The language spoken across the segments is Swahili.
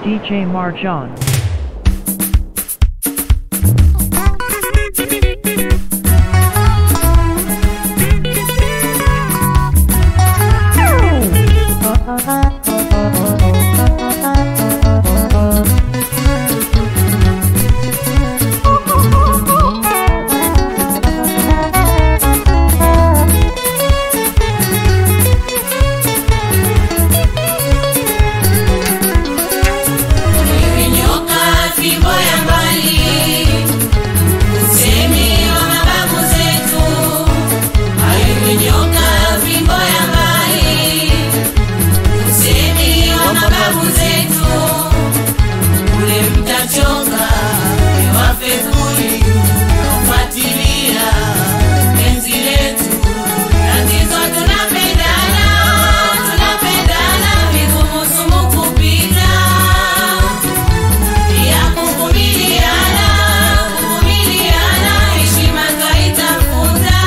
DJ Marjan. Imenyoka fimbo ya mbali, usemi wa mababu zetu. Imenyoka fimbo ya mbali, usemi wa mababu zetu. Ule mtachoka wafe kuli kufuatilia penzi letu. Tatizo tunapendana, tunapendana, vigumu sumu kupita ya kuvumiliana, kuvumiliana, heshima twaitafuta.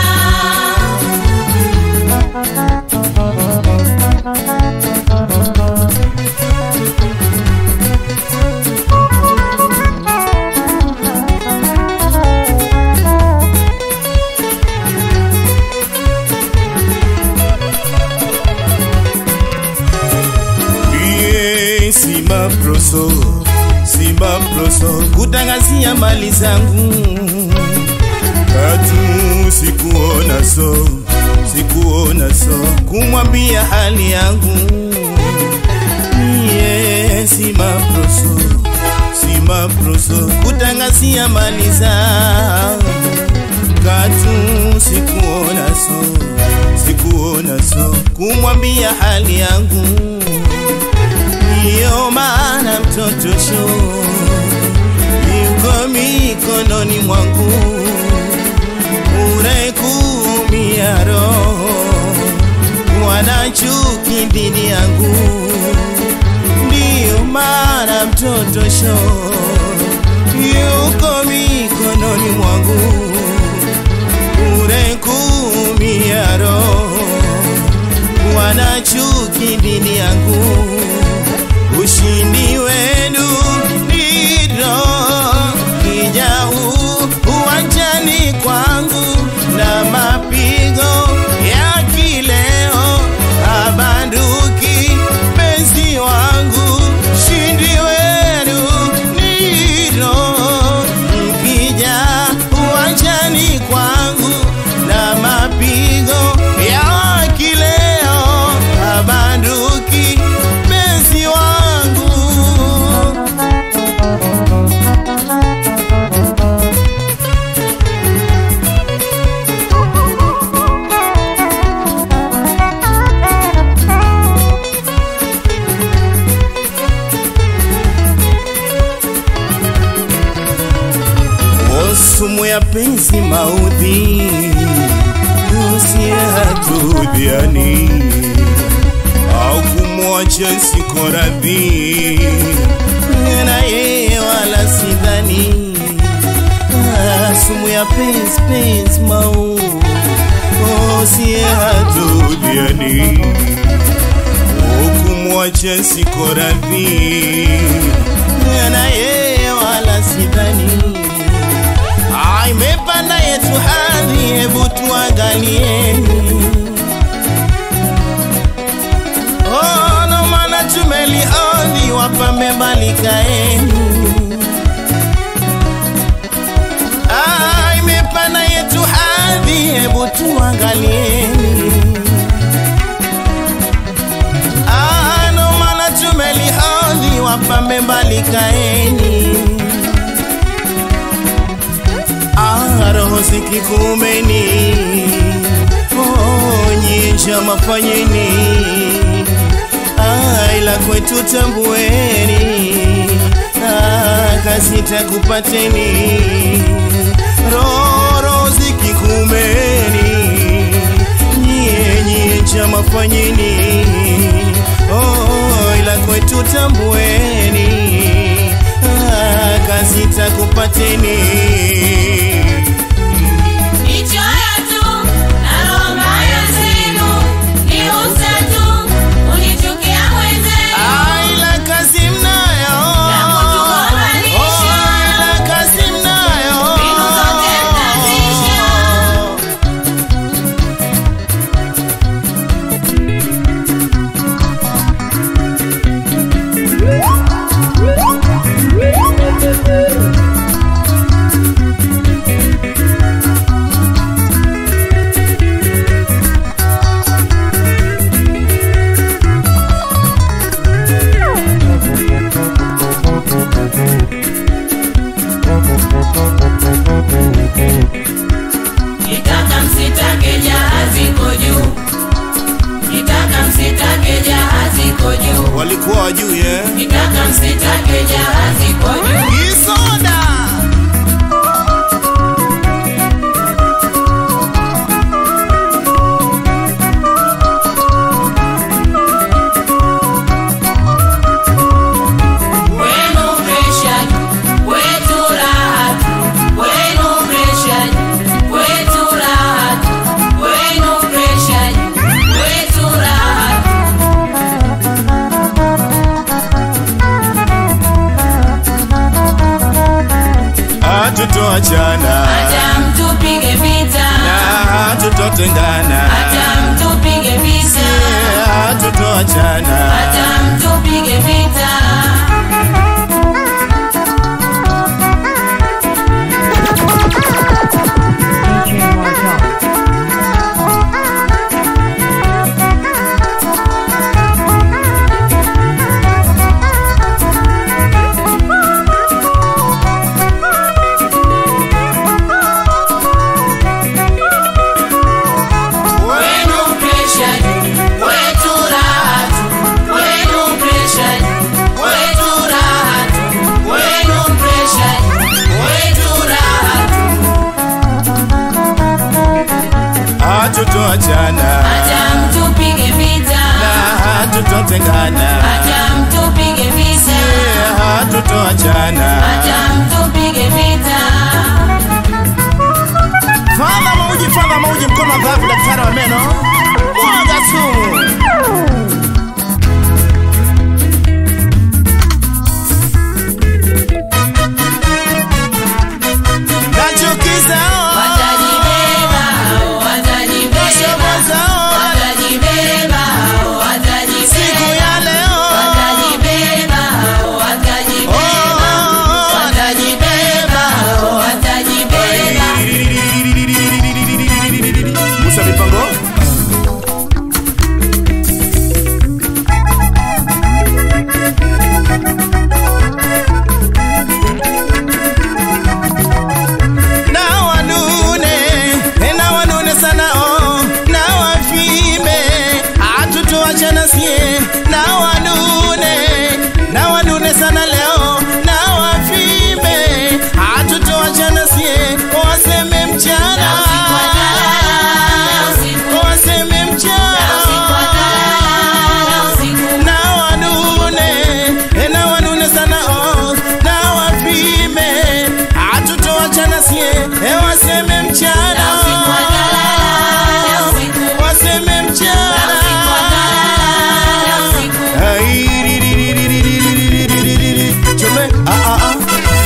Iye, Simba Proso, Simba Proso, kutangazia mali zangu katu sikuona so, sikuona so, kumwambia hali yangu Iye, Simba Proso, Simba Proso, kutangazia mali zangu katu sikuona so, sikuona so, kumwambia hali yangu ndiyo maana mtoto sho yuko mikononi mwangu, unayekumia roho wana chuki dhidi yangu, ndiyo maana mtoto sho yuko mikononi mwangu, unayekumia roho wana chuki dhidi yangu ushindi wenu ndilo kijau uwanjani kwangu na mapigo ya kileo abanduki penzi wangu ushindi wenu ndilo mkija uwanjani kwangu na mapigo ya kileo abanduki penzi wangu O sumu ya penzi maudhi usie hatudhiani au kumwacha siko radhi na yeye wala sidhani Ah, sumu ya penzi penzi mau usie hatudhiani ukumwacha siko radhi na yeye wala sidhani Ah, imepanda yetu hadi, hebu tuangalieni. Oh, no maana tumelioni, wapambe mbali kaeni. Ah, imepanda yetu hadi, hebu tuangalieni. Ah, no maana tumelioni, wapambe mbali kaeni. Ah, roho zikikumeni oh, nyinja mafanyeni ah, ila kwetu tambueni ah, kazi takupateni roro zikikumeni nyie nyinja mafanyeni oh, ila kwetu tambueni ah, kazi takupateni Nichoyo tu na roho mbaya zenu, niuze tu, unichukia mwenzenu. Aila kazi mnayo walikuwa wajui eh? kitaka msitake jahazi kwa juu Kisoda Wenu presha, wetu raha tu. Wenu presha, wetu raha tu. Wenu presha, wetu raha tu. hatutoachana Hata mtupige vita, na hatutotengana hata mtupige vita, hatutoachana hata mtupige vita. DJ Martel. Wenu presha, wetu raha tu. Wenu presha, wetu raha tu. Wenu presha, wetu raha tu. hatutoachana Hata mtupige vita, na hatutotengana hata mtupige vita, hatutoachana hata mtupige vita. Fadha mauji, fadha mauji, mkono wa dhahabu, daktari wa meno, mwaga sumu. Nachukiza Watajibeba, watajibeba, Washoboza watajibeba, watajibeba. siku ya leo Watajibeba, watajibeba, Oh, watajibeba, watajibeba. Musa mipango na wanune na wanune sana oh, na wafime hatutoachana sie na wanune na wanune sana leo na wafime hatutoachana sie waseme mchana waseme mchana na wanune na wanune sana oh, na wapime hatutoachana sie eh, waseme mchana waseme mchana Ai, ri, ri, ri, ri, ri, ri, ri, ri, ri, ri, ri. Chome, ah, ah, ah.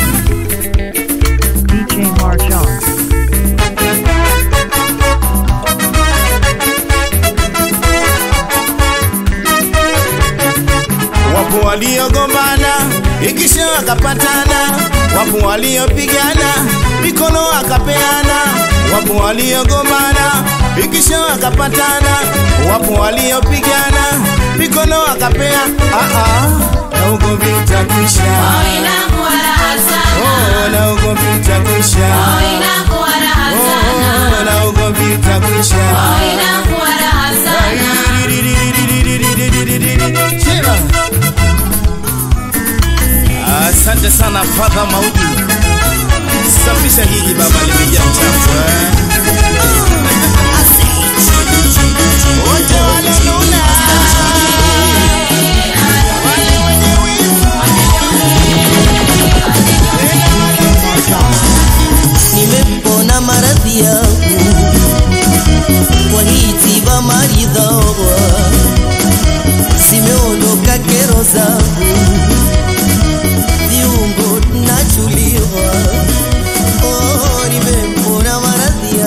DJ Martel. Wapo waliogombana ikisha wakapatana, wapo waliopigana mikono akapeana, wapo waliogombana ikisha wakapatana, wapo waliopigana mikono akapea. Ah, ah, na ugomvi utakwisha, oh, na ugomvi utakwisha, oh, na ugomvi utakwisha. Chema. Asante sana Fadha Maudi, safisha hili baba, limejaa mchafu eh. Wote walonuna, wale wenye wivu, nimepona maradhi yangu kwa hii tiba maridhawa zimeondoka kero zangu viungo nachuliwa oh, nimepona maradhi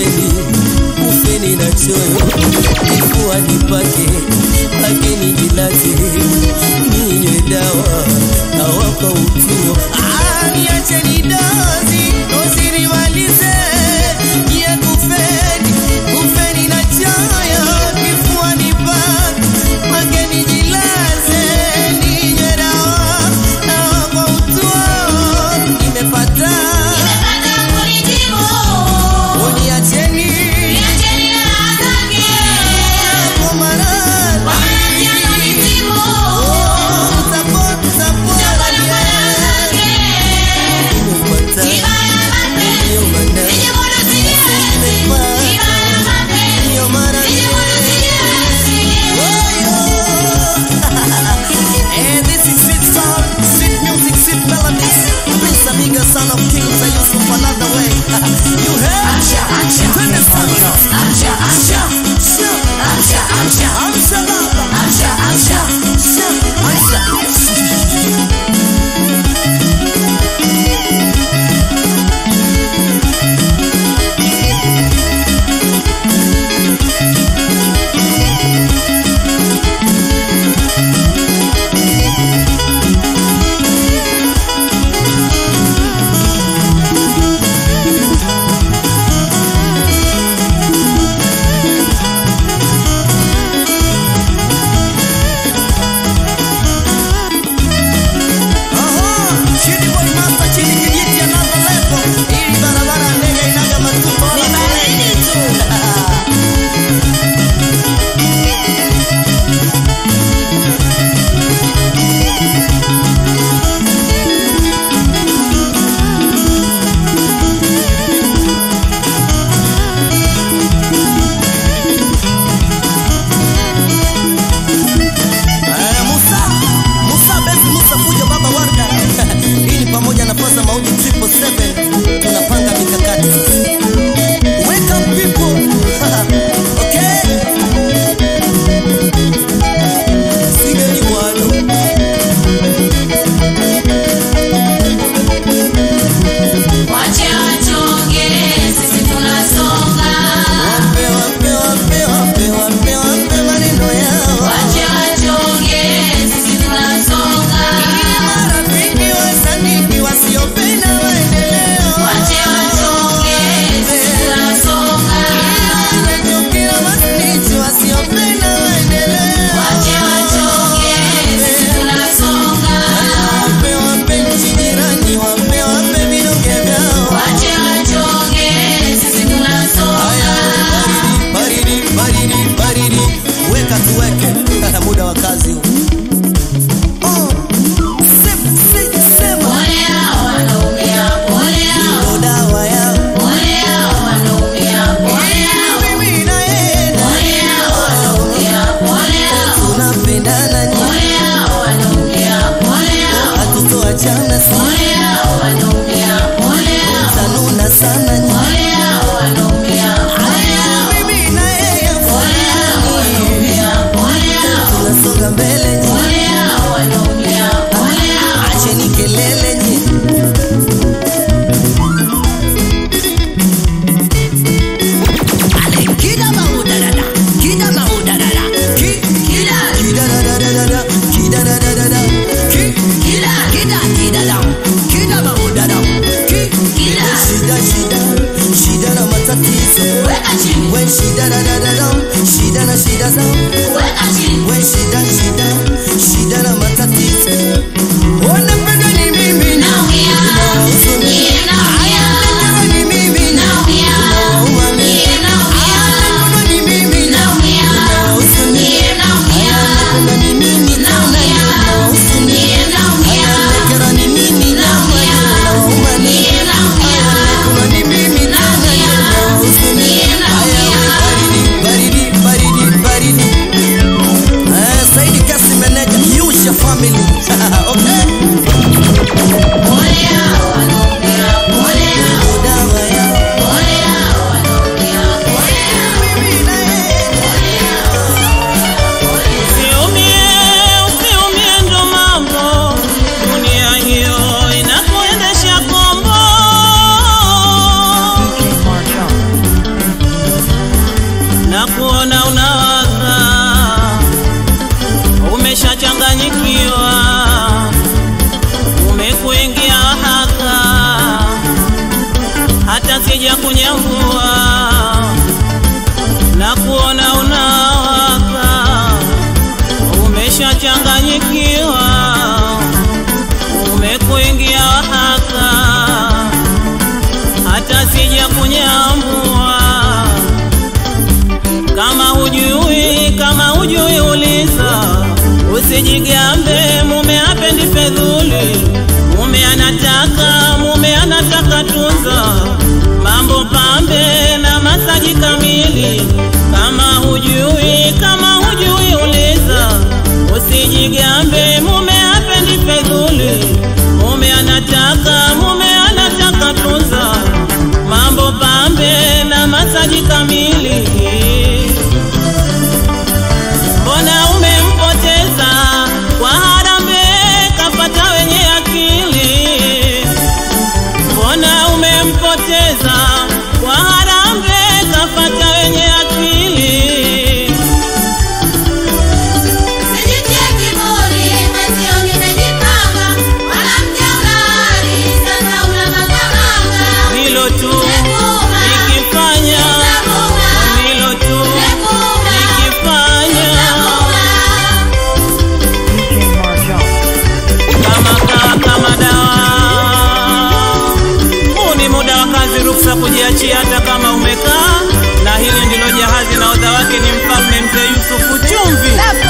ufeni ufeni na choyo kifua nipake lakini jilaze ninywe dawa awapa utuo niacheni dozi dozi nimalize nye kufeni kufeni na choyo kifua nipake lakini jilaze ninywe dawa awapa utuo nimepata Nimepata kunitibu. uniacheni Niacheni raha zake. kwa maradhi Kwa maradhi yanayonitibu. support support Chakula kwa raha zake. nimepata Tiba ya mapenzi. ndio maana Nijimudu sijiwezi. Tiba ya mapenzi. ndio maana Nijimudu sijiwezi. Eh, this is sweet sound, sweet music, sweet melodies. Prince Amiga, son of kings, I use for another way. you heard? Amsha, amsha. Twende sana. Amsha, amsha. Sha, Amsha, amsha. amsha baba. Amsha, amsha. Sha, amsha. Aha, chini boy master, chini kijiti another level. Hii barabara ndege inaga matupa wala foleni. Eh, Musa, Musa best Musa kuja baba Warda. Hii ni pamoja na Faza Mauti triple seven. Tunapanga mikakati sasa. Welcome people. okay. Sigeni mwalo. Wache wachonge, sisi tunasonga. Wape, wape, wape, wape, wape, wape maneno yao. Wache wachonge, sisi tunasonga. Marafiki wasanii wasiopenda maendeleo. Wache wachonge, sisi tunasonga. Wanachokera masnichi wasiopenda maendeleo. Wache wachonge, sisi tunasonga. Wape, wape nchi jirani, wape, wape vidonge vyao. Wache wachonge, sisi tunasonga. Baridi, baridi, baridi, weka tuweke muda wa kazi huu. Oh, sema, sema, sema. Pole hao wanaumia, pole hao, Ndo dawa yao. pole hao wanaumia, pole hao. Mimi na yeye Pole hao wanaumia, pole hao. tunapendana nyinyi, Pole hao wanaumia, pole hao. hatutoachana si Pole hao wanaumia, pole hao. tanuna sana nyinyi. Pole hao wanaumia, pole hao. Mimi na yeye Pole hao wanaumia, pole hao. tunasonga mbele nyinyi, Pole hao wanaumia, pole hao. acheni kelele nyinyi. Kida maudadada, kida maudadada, ki- Kila, kidadadadada, kidadadadada, ki- kila, kida kidada, kida maudada, ki- kila. shida shida shida na matatizo Weka chini, we shida da da da da shida na shida zao weka chini. we shida shida shida na matatizo wanapenda ni mimi Naumia, Huzuni. niye naumia. Wanapenda ni mimi Naumia, Nauma mimi. niye naumia. Wanapenda ni mimi Naumia, Huzuni. niye naumia. Wanapenda ni mimi Naumia, Huzuni. niye naumia. Wanapenda ni mimi Naumia, Nauma mimi. niye naumia. Wanapenda ni mimi Naumia, Huzuni. niye Haya, naumia. baridi, baridi, baridi, baridi. Eh, Saidi Kasi Meneja, use your family. okay? vizuri. Kama hujui, kama hujui uliza, usijigambe. Mume hapendi fedhuli, mume anataka, mume anataka tunza, mambo pambe na masaji kamili. Mbona umempoteza kwa harambee, kapata wenye akili mbona umempoteza kwa harambee kapata wenye akili Sijitie kiburi, mwenzio nimejipanga, mwanamke unari, sasa unang'ang'ana. hilo tu Nekuma, nikifanya nekuma, hilo tu nekuma, nikifanya nekuma. DJ Marchon. kama kaa kama dawa huu ni muda wa kazi ruksa kujiachia hata kama umekaa na hili ndilo jahazi na odha wake ni mfalme mzee yusufu chumvi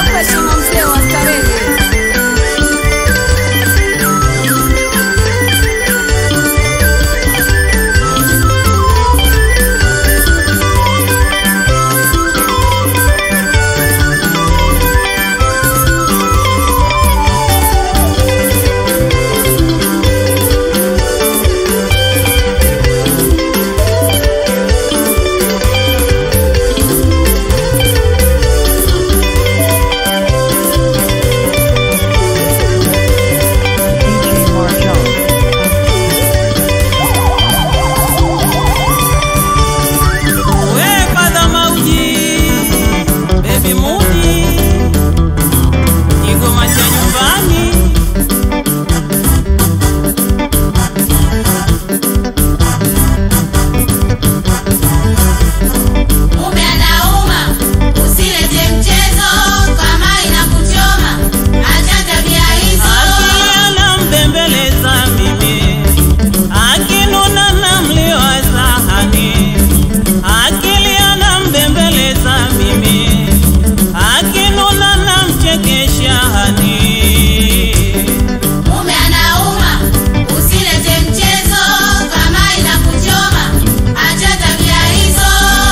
DJ Marchon. We Father Mauji, Baby Mudi, Kigoma cha nyumbani. Mume anauma, usilete mchezo kama inakuchoma. Acha tabia hizo. Akili anambembeleza mimi, akinuna namliwa sahani. Akili anambembeleza mimi, akinuna namchekesha hani. Mume anauma, usilete mchezo kama inakuchoma. Acha tabia hizo.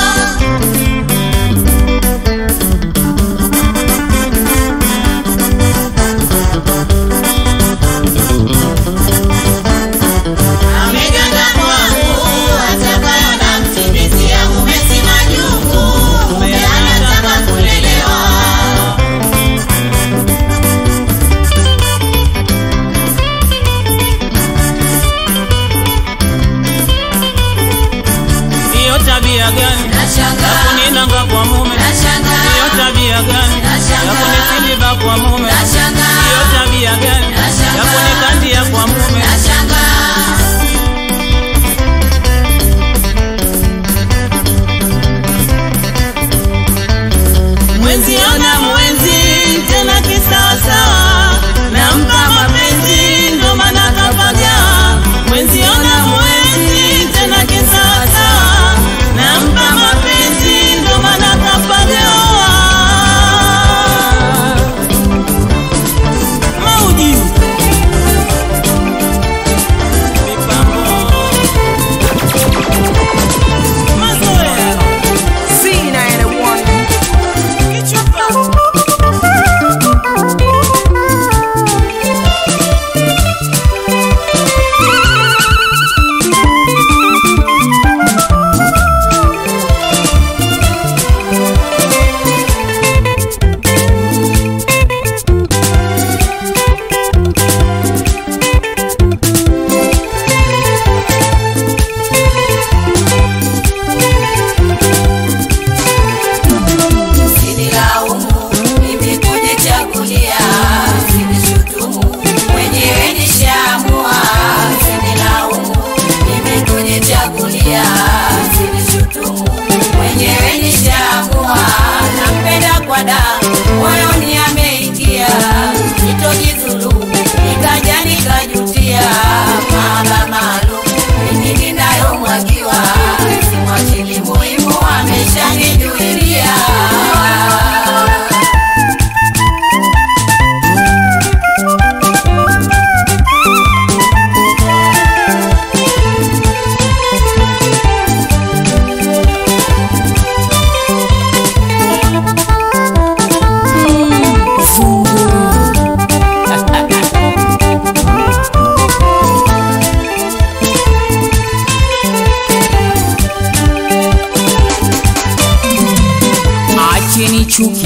Ameganda kwangu, atakayo namtimizia. Mume si majungu, mume anataka kulelewa. Hiyo tabia gani ya Nashangaa, kuninanga kwa mume? Hiyo nashangaa, tabia gani ya Nashangaa. kunisiliba kwa mume? nashangaa. Hiyo tabia gani ya Nashangaa. kunikandia kwa mume? Nashangaa. Mwenzi ona mwenzi tena kisawasawa, nampa mapenzi ndo maana kapaga. Mwenzi ona mwenzi tena kisawasawa, nampa mapenzi ndo maana kapaga. Mauji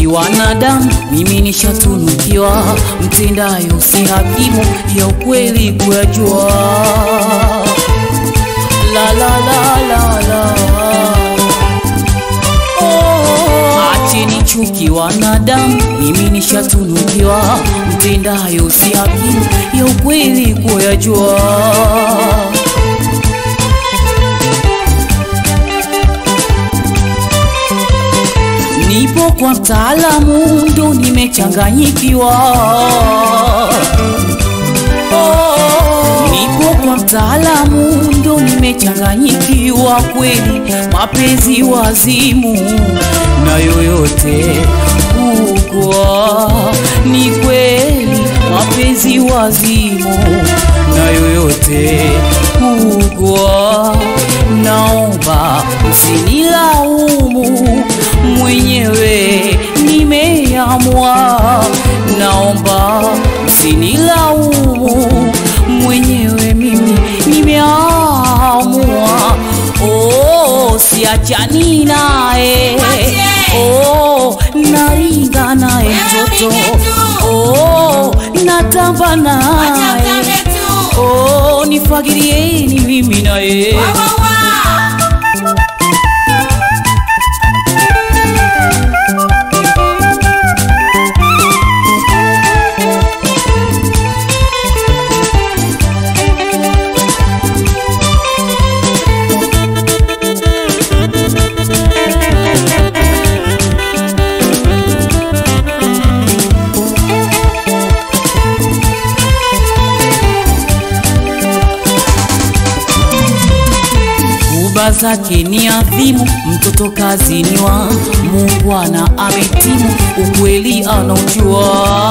chuki wanadamu, mimi nishatunukiwa, mtendayo si hakimu, ya ukweli kuyajua. La la la la la Oh, acheni chuki wanadamu, mimi nishatunukiwa, mtendayo si hakimu, ya ukweli kuyajua. Nipo kwa mtaalamu ndo nimechanganyikiwa. Oh, nipo kwa mtaalamu ndo nimechanganyikiwa kweli, mapenzi wazimu na yoyote kukwa ni kweli, mapenzi wazimu na yoyote kukwa, naomba msinilaumu mwenyewe nimeamua, naomba msinilaumu mwenyewe mimi nimeamua. Oh, siachani naye oh, naringa naye mtoto oh, natamba naye oh, nifagirieni mimi naye Kuba zake ni adhimu, mtoto kazini wa Muungwana ametimu, ukweli anaujua.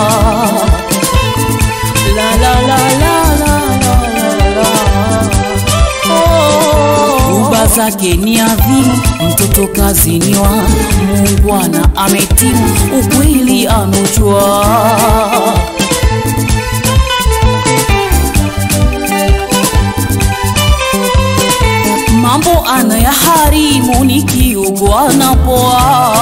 La la la la la la la la. Oh. Kuba zake ni adhimu, mtoto kazini wa Muungwana ametimu, ukweli anaujua. mambo anayaharimu nikiugwa napoa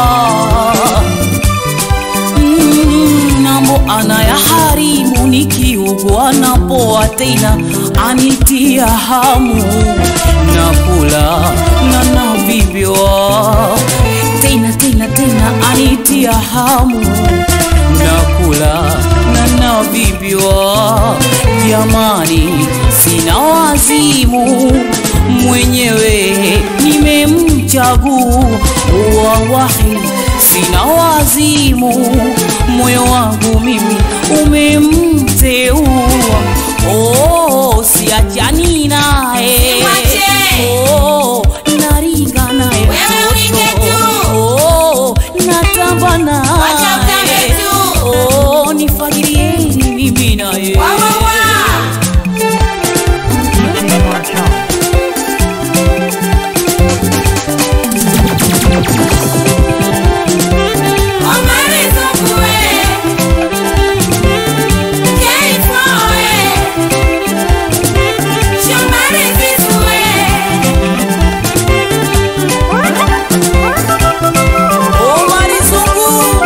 Mm, mambo anayaharimu nikiugwa napoa tena anitia hamu na kula na navivywa tena tena tena anitia hamu na kula na navivywa jamani sina wazimu mwenyewe nimemchagua wahi sina wazimu moyo wangu mimi umemteua oh, siachani naye Simwache. oh, naringa naye Wewe uringe tu. oh, natamba naye Wacha utambe tu. oh, nifagirieni mimi naye DJ Marchon. Omari Zungu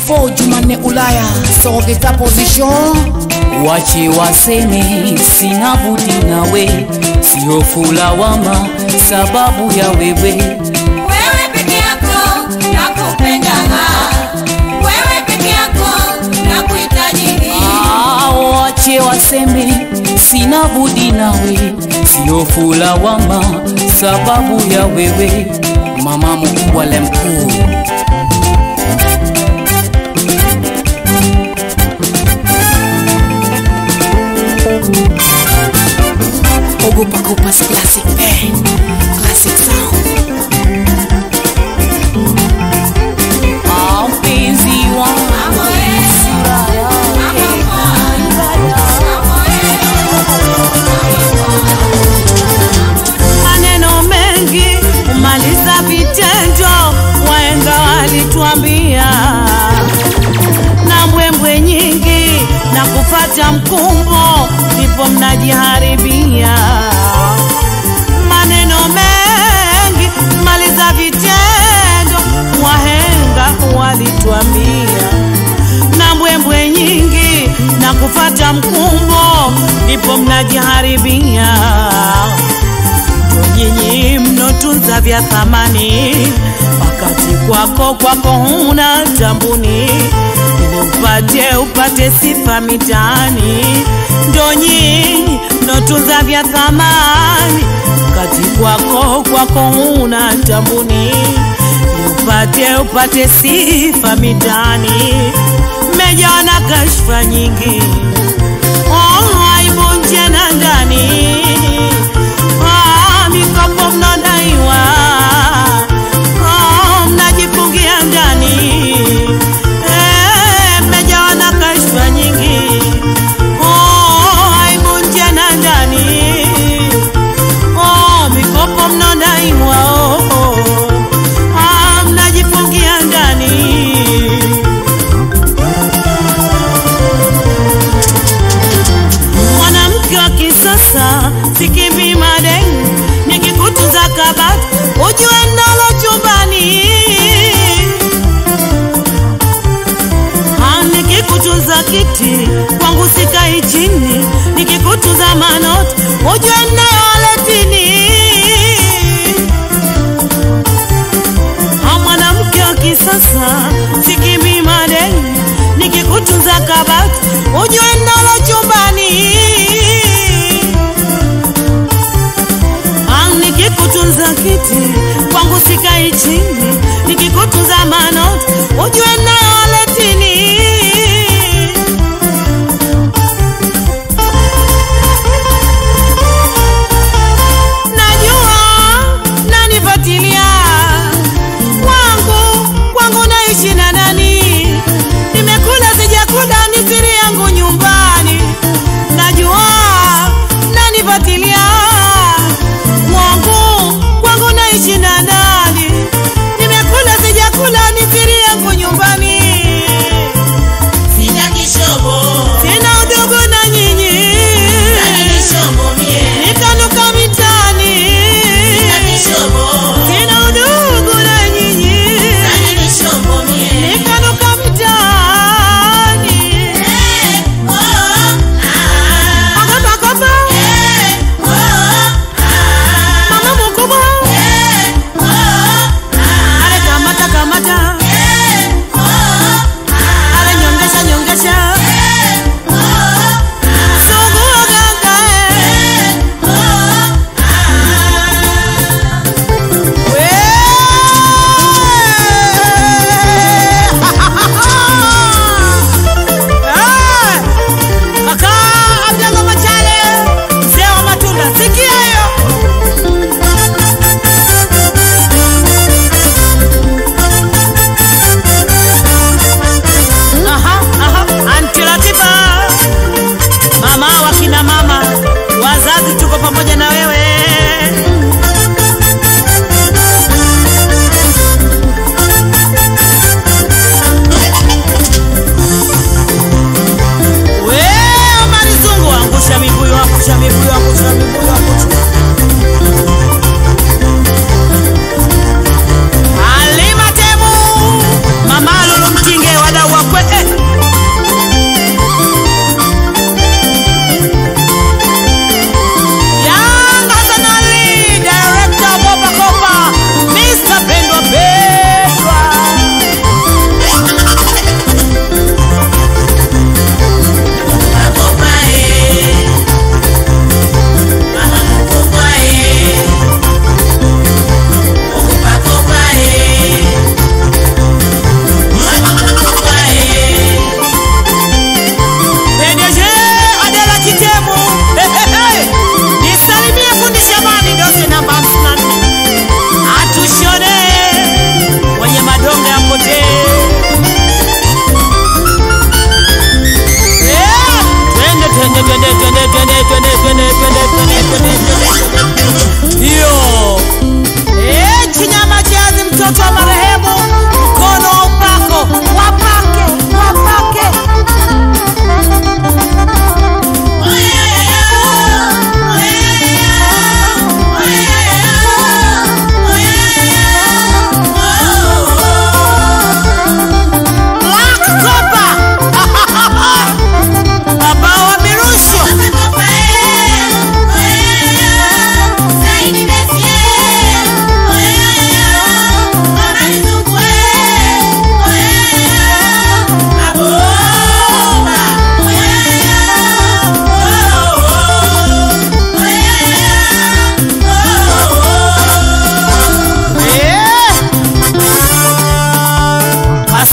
Info Jumanne Ulaya Sogeta position wache waseme sina budi nawe sio fulawama sababu ya wewe Wewe peke yako nakupendaga, wewe peke yako nakuhitaji. Ah, wache waseme sina budi nawe sio fulawama sababu ya wewe mama mkubwa le mkuu Ogopa Kopas Classic Band Classic Sound Ah, mpenzi wangu Mambo eh, sura yake maneno mengi kumaliza vitendo, waenga walituambia, na mbwembwe nyingi na kufata mkumbo, ndipo mnajiharibia. Maneno mengi kumaliza vitendo, wahenga walituambia, na mbwembwe nyingi na kufata mkumbo, ndipo mnajiharibia nyinyi mnotunza vya thamani, wakati kwako kwako huna tambuni, ili upate upate sifa mitaani. Ndo nyinyi mnotunza vya thamani, wakati kwako kwako huna tambuni, ili upate upate sifa mitaani. Mmejawa na kashfa nyingi, oh, aibu nje na ndani Ah, mikopo mnadaiwa, Ah, mnajifungia ndani, Eh, mmejawa na kashfa nyingi, Oh, aibu nje na ndani, Oh, mikopo mnadaiwa, oh, oh, Ah, mnajifungia ndani mwanamke wa kisasa sikimbi madeni nikikutunza kabati ujue nalo chumbani Ah, nikikutunza kiti kwangu sikai chini nikikutunza manoti ujue nayo aletini Ah, mwanamke wa kisasa sikimbi madeni nikikutunza kabati ujue nalo chumbani Ah, nikikutunza kiti kwangu sikai chini nikikutunza manoti ujue nayo aletini najua nanifatilia kwangu kwangu naishi na nani nimekula sijakula ni siri yangu nyumbani najua nanifatilia kwangu kwangu naishi na nani nimekula sijakula ni siri yangu nyumbani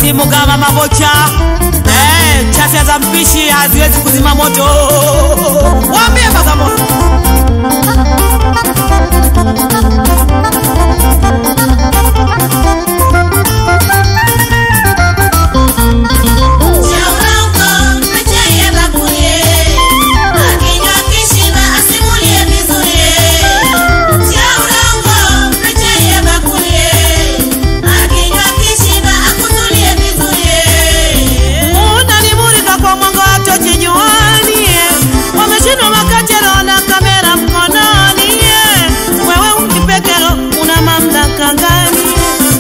simu kama mabocha eh, chacha za mpishi haziwezi kuzima moto wambie bagamoyo unanimulika kwa mwanga wa tochi juani wameshindwa makachero na kamera mkononi wewe ukipekero una mamlaka gani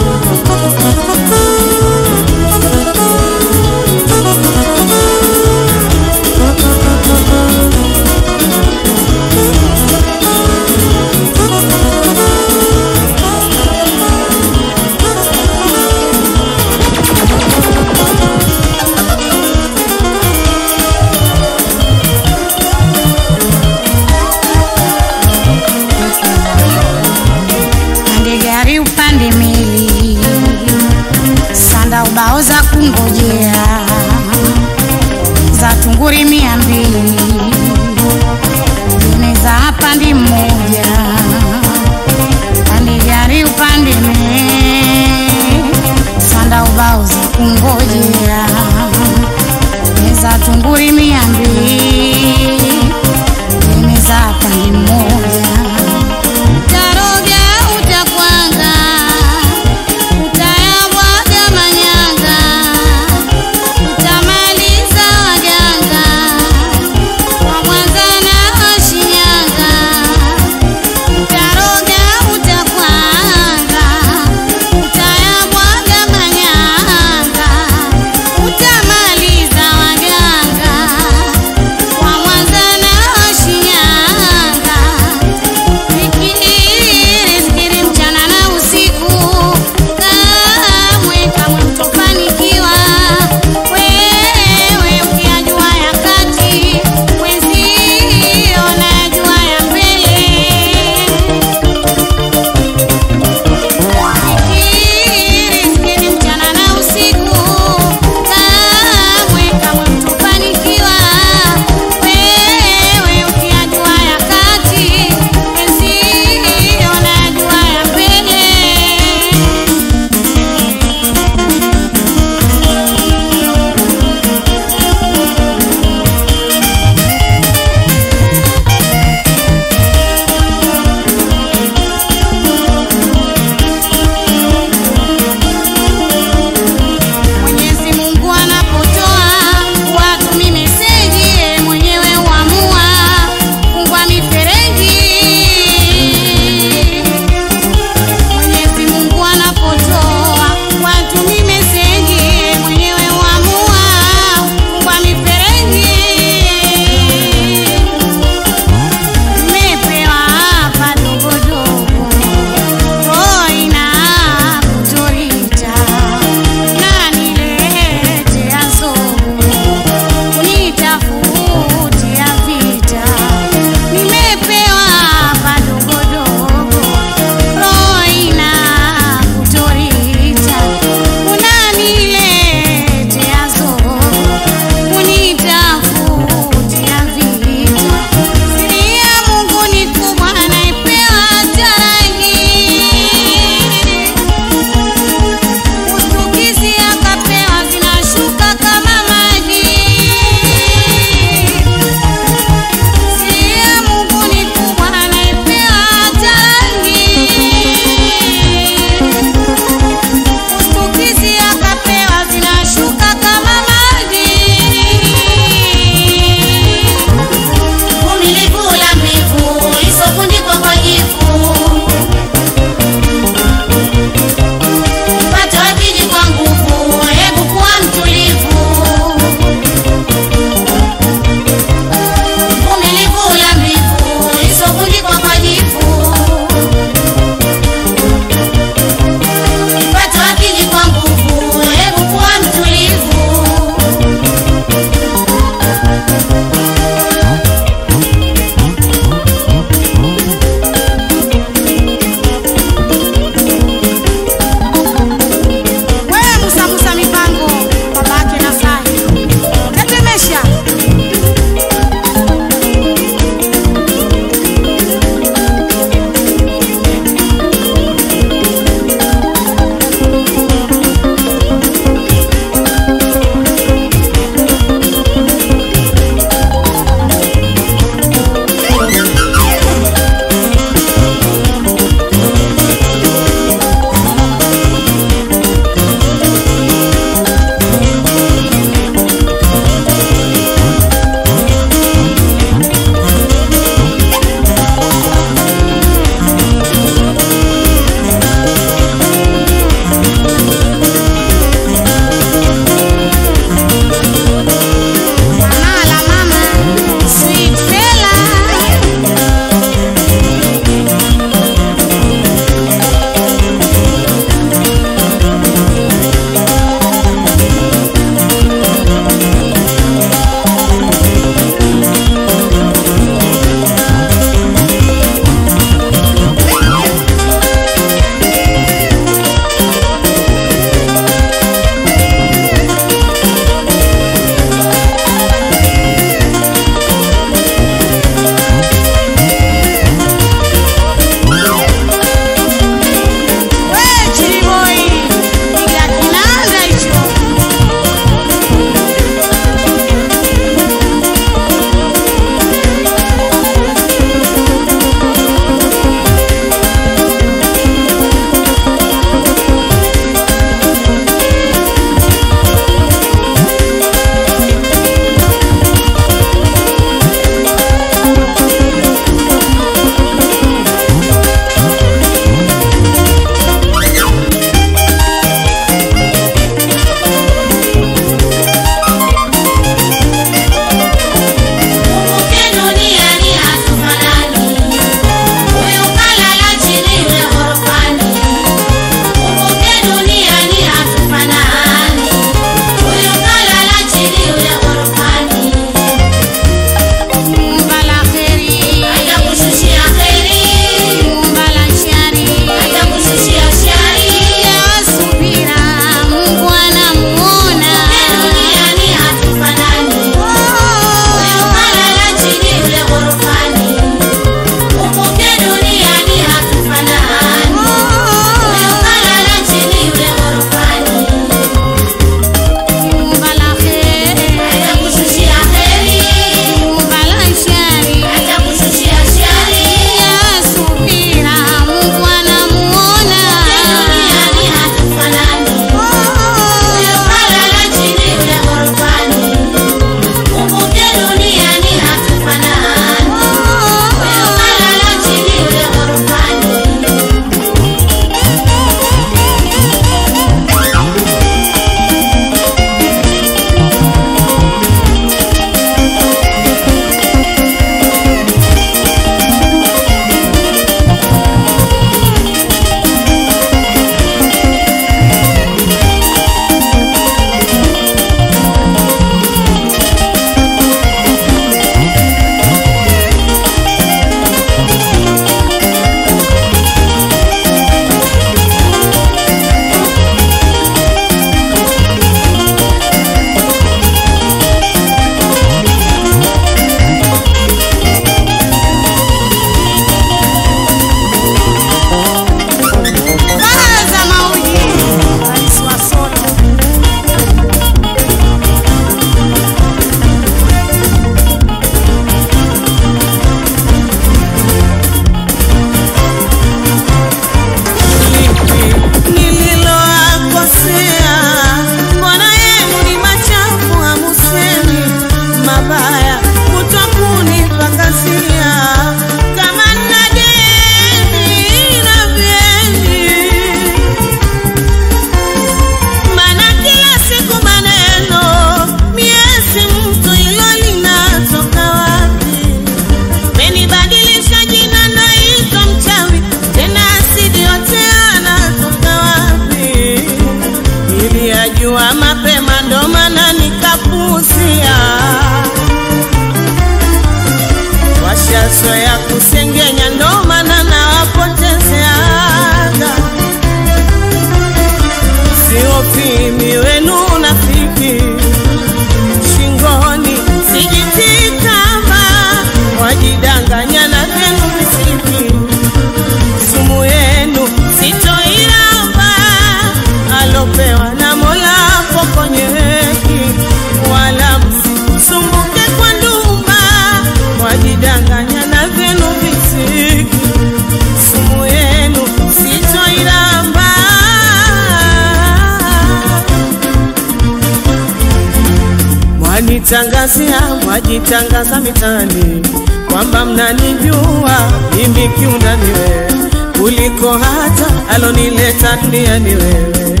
mwanitangazia mwajitangaza mitani kwamba mnanijua mimi kiundani wewe kuliko hata alonileta duniani wewe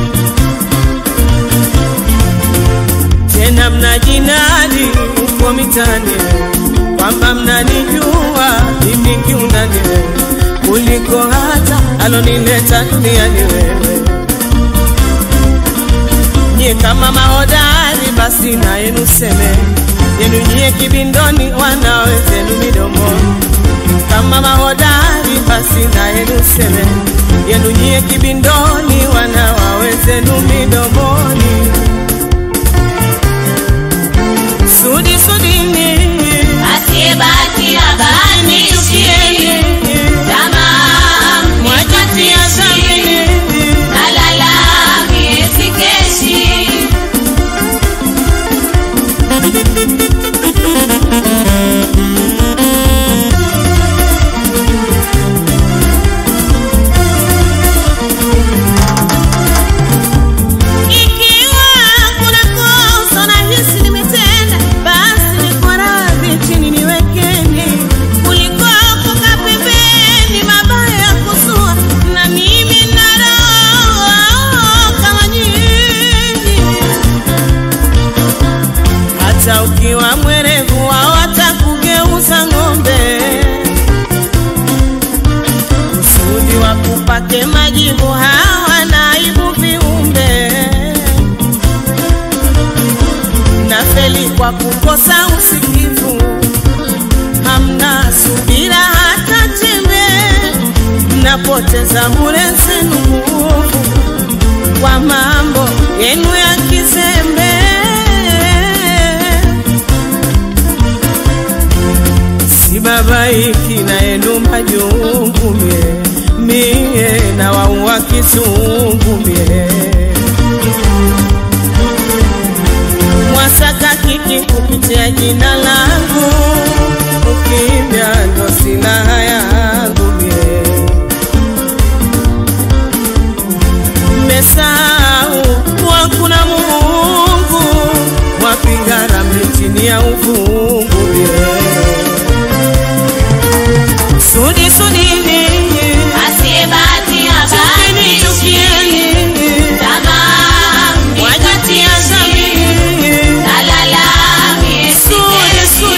tena mnajinadi uko mitani kwamba mnanijua mimi kiundani wewe kuliko hata alonileta duniani wewe nyie kama mahodari basi na yenu seme yenu nyie kibindoni wanawezenu midomoni kama mahodari basi na yenu seme yenu nyie kibindoni wanawawezenu midomoni sudi sudini asiyebaki abanishi tamaa mwajitia zamini nalala miezi keshi Ikiwa kuna kosa nahisi nimetenda, basi niko radhi chini niwekeni, kuliko kukaa pembeni, mabaya ya kuzua, na mimi nina roho kama nyinyi. Hata ukiwa mwerevu wao watakugeuza ng'ombe, kusudi wakupake majivu hawa naibu viumbe nafeli kwa kukosa usikivu, hamna subira hata chembe, mnapoteza bure zenu nguvu kwa mambo yenu ya kizembe. Sibabaiki na yenu majungu mie, mie na waua kizungu mie mwasaka kiki kupitia jina langu, ukimya ndo silaha yangu mie. Mmesahau kuwa kuna Mungu, mwapiga ramli chini ya uvungu mie. Sudi sudini, asiyebaki chukieni chukieni, abanishi tamaa wajitia zamini nalala miezi Sudi, keshi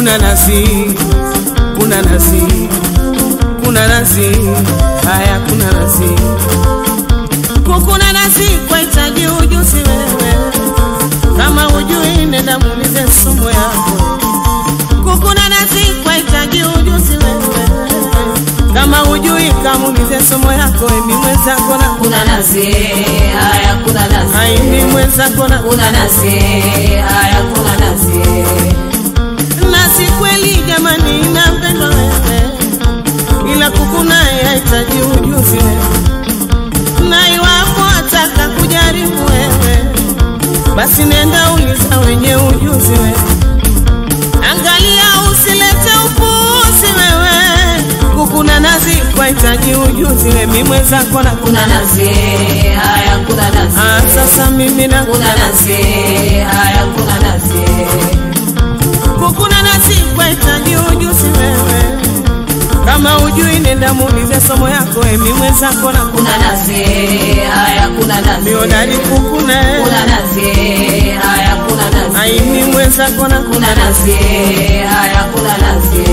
kuna nasi kuna nasi kuna nasi haya kuna nasi kukuna nasi kwahitaji ujuzi wewe kama ujui nenda muulize sumu yako kukuna nasi kwahitaji ujuzi wewe kama ujui kamuulize somo yako emi mwenzako na kuna nasi haya kuna nasi aimi mwenzako na kuna nasi haya kuna nasi nasi kweli jamani inampendwa wewe ila kukunaye hahitaji ujuzi wewe na iwapo ataka kujaribu wewe basi nenda uliza wenye ujuzi wewe angalia usilete upuzi wewe kukuna nazi kwahitaji ujuzi we mi mwenzako na kuna nasi haya kuna nasi Ah, sasa mimi na kuna nasi haya kuna nasi kukuna nasi kwahitaji ujuzi wewe kama ujui nenda muulize somo yako emi mwenzako na kuna nasi haya kuna nasi miodari kukuna kuna nasi haya kuna nasi aimi mwenzako na kuna nasi haya kuna nasi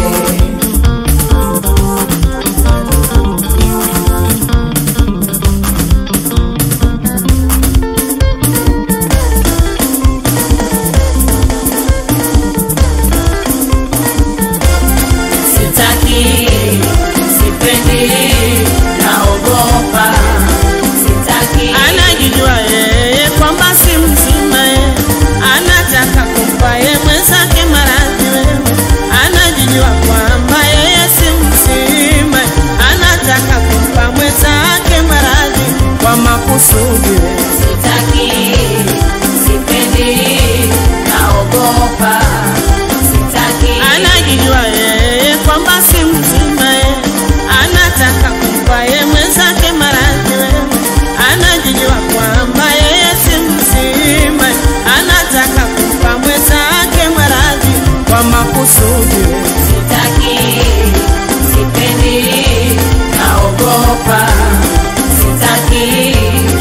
sitaki sipendi naogopa sitaki anajijua yeye kwamba si mzima ye anataka kumpa ye mwenzake maradhi wewe anajijua kwamba yeye si mzima anataka kumpa mwenzake maradhi kwa makusudi wewe sitaki sipendi naogopa sitaki anajijua yeye kwamba si mzima ye anataka kumpa ye mwenzake maradhi wewe anajijua kwamba yeye si mzima anataka kumpa mwenzake maradhi kwa makusudi wewe sitaki sipendi naogopa sitaki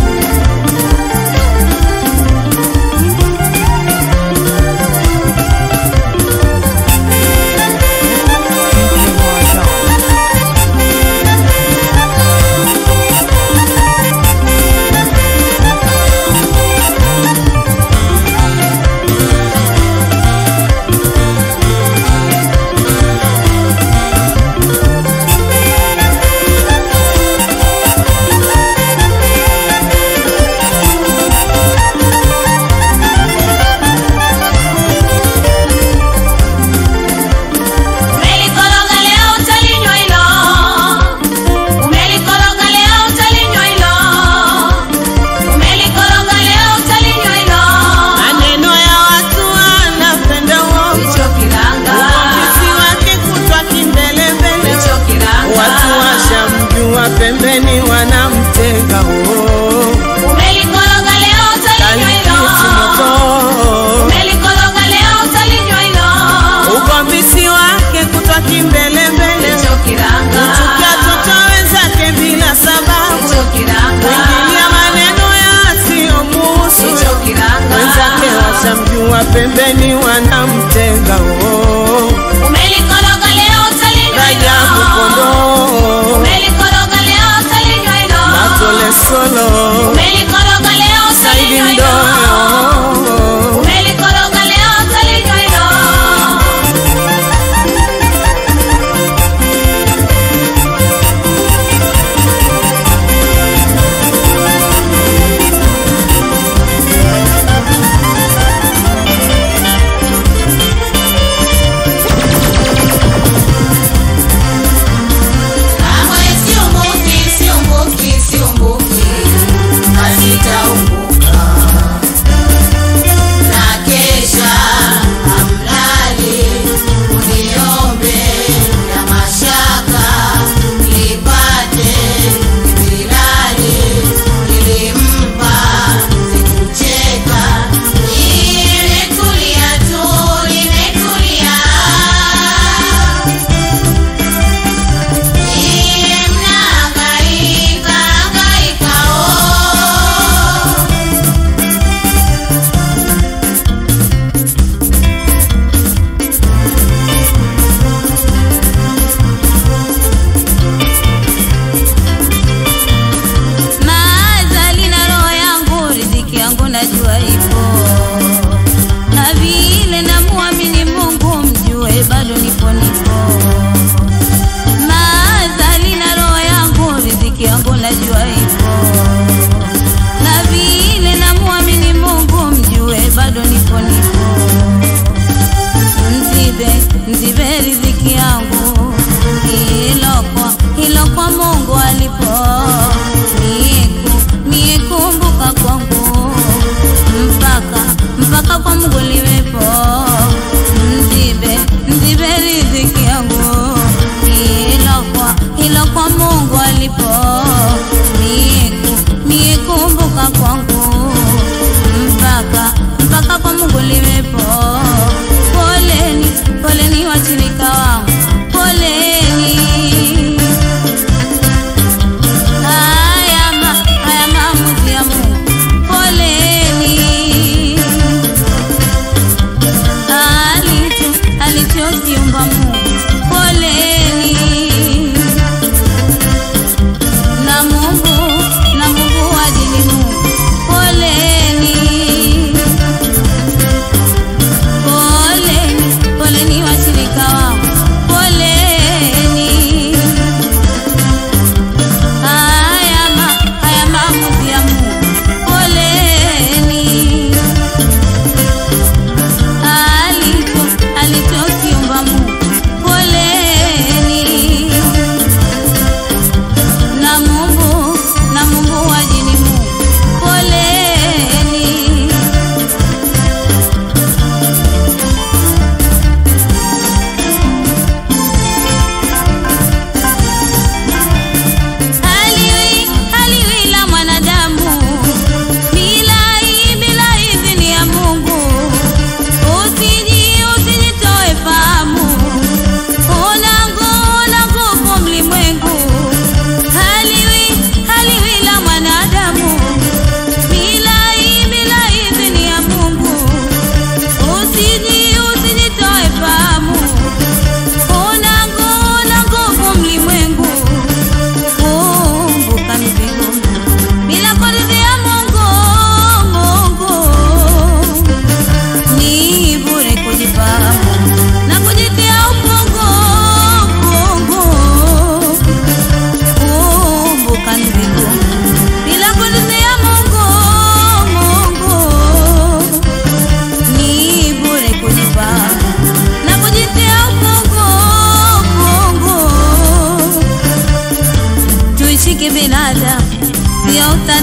Umelikoroga leo utalinywa hilo. Umelikoroga leo utalinywa hilo. Umelikoroga leo utalinywa hilo. maneno ya watu anapenda uongo Hicho kiranga. uvumbuzi wake kutwa kimbelembele Hicho kiranga. watu washamjua pembeni wanamtega oo Umelikoroga leo utalinywa hilo. kalikiti moto Umelikoroga leo utalinywa hilo. ugombisi wake kutwa kimbelembele Hicho kiranga. kuchukia toto wenzake bila sababu Hicho kiranga. kuingilia maneno yasiyomuhusu Hicho kiranga. wenzake washamjua pembeni wanamtega oo Umelikoroga leo utalinywa rajabu hilo. kondoo Umelikoroga leo utalinywa hilo. matole solo Umelikoroga leo saidi utalinywa hilo. mdoyo Umelikoroga leo utalinywa hilo. Kamwe siumbuki, siumbuki, siumbuki.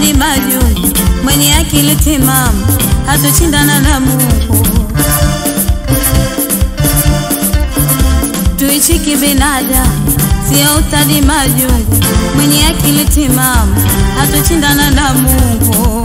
ustadi majungu, mwenye akili timamu hatoshindana na Mungu. Tuishi kibinadamu, sio ustadi majungu, mwenye akili timamu hatoshindana na Mungu.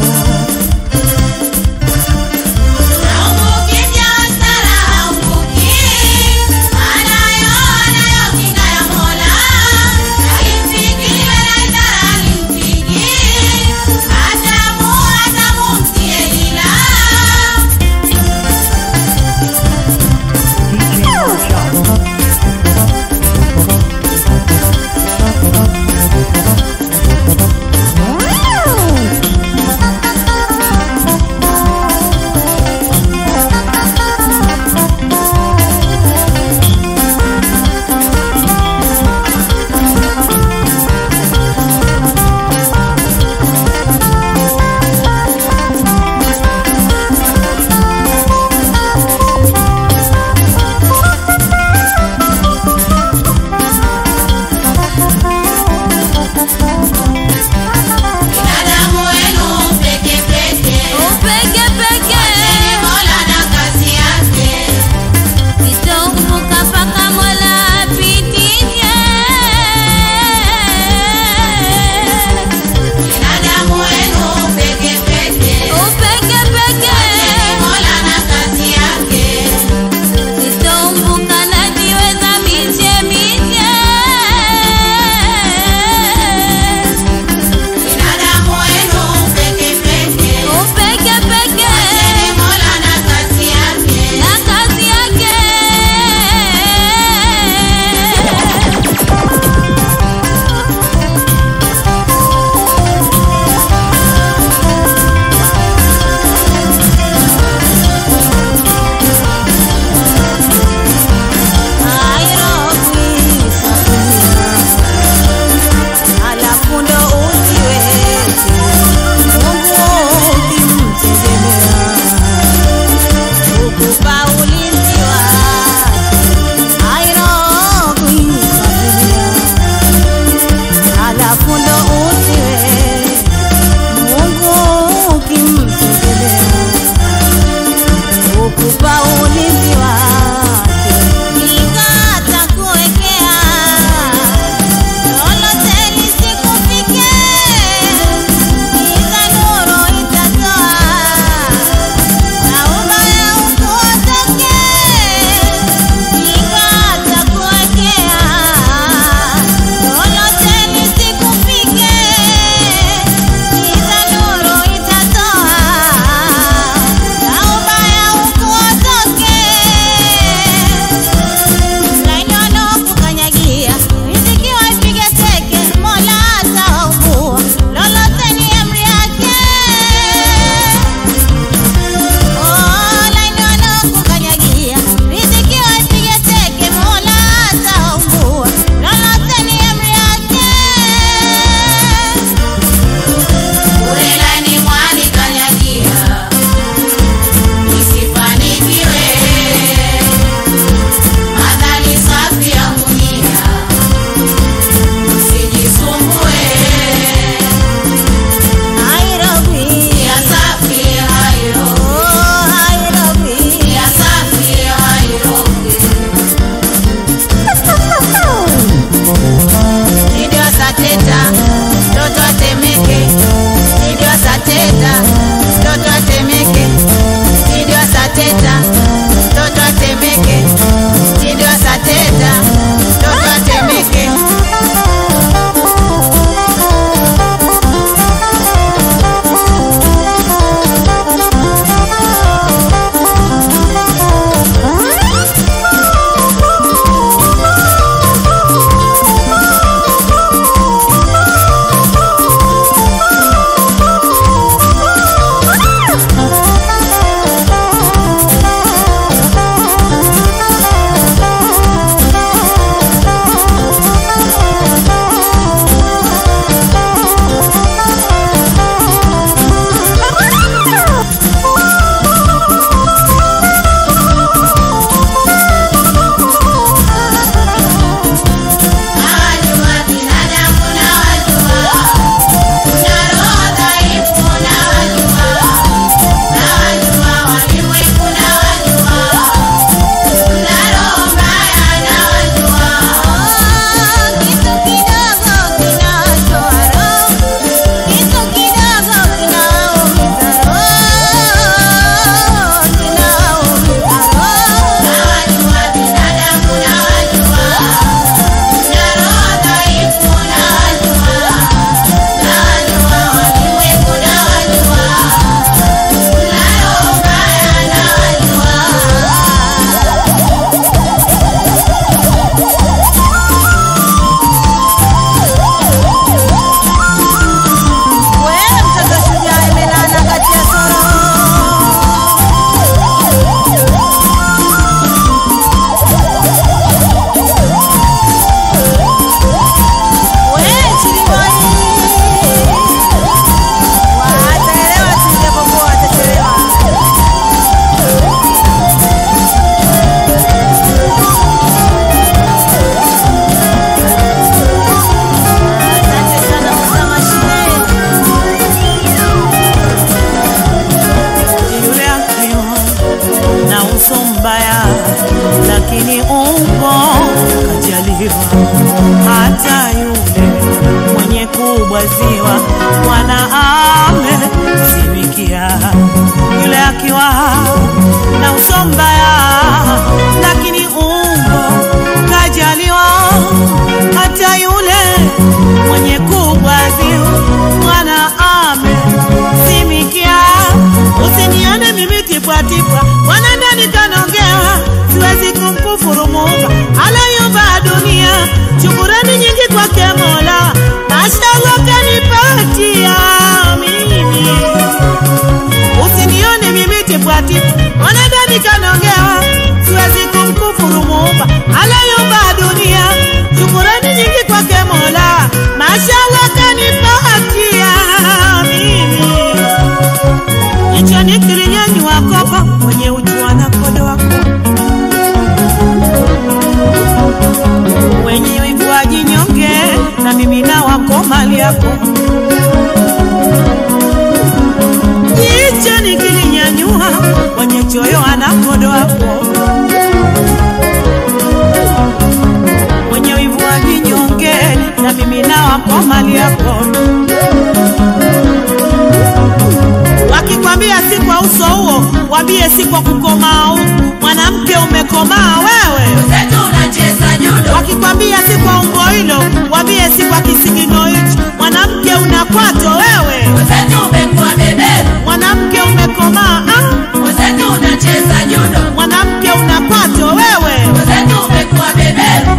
uso huo wambie si kwa kukomaa huku mwanamke umekomaa wewe Zetu unacheza judo. wakikwambia si kwa umbo hilo wambie si kwa kisigino hicho mwanamke unakwato wewe Zetu umekuwa beberu. mwanamke umekomaa ah, Zetu unacheza judo. mwanamke unakwato wewe Zetu umekuwa beberu.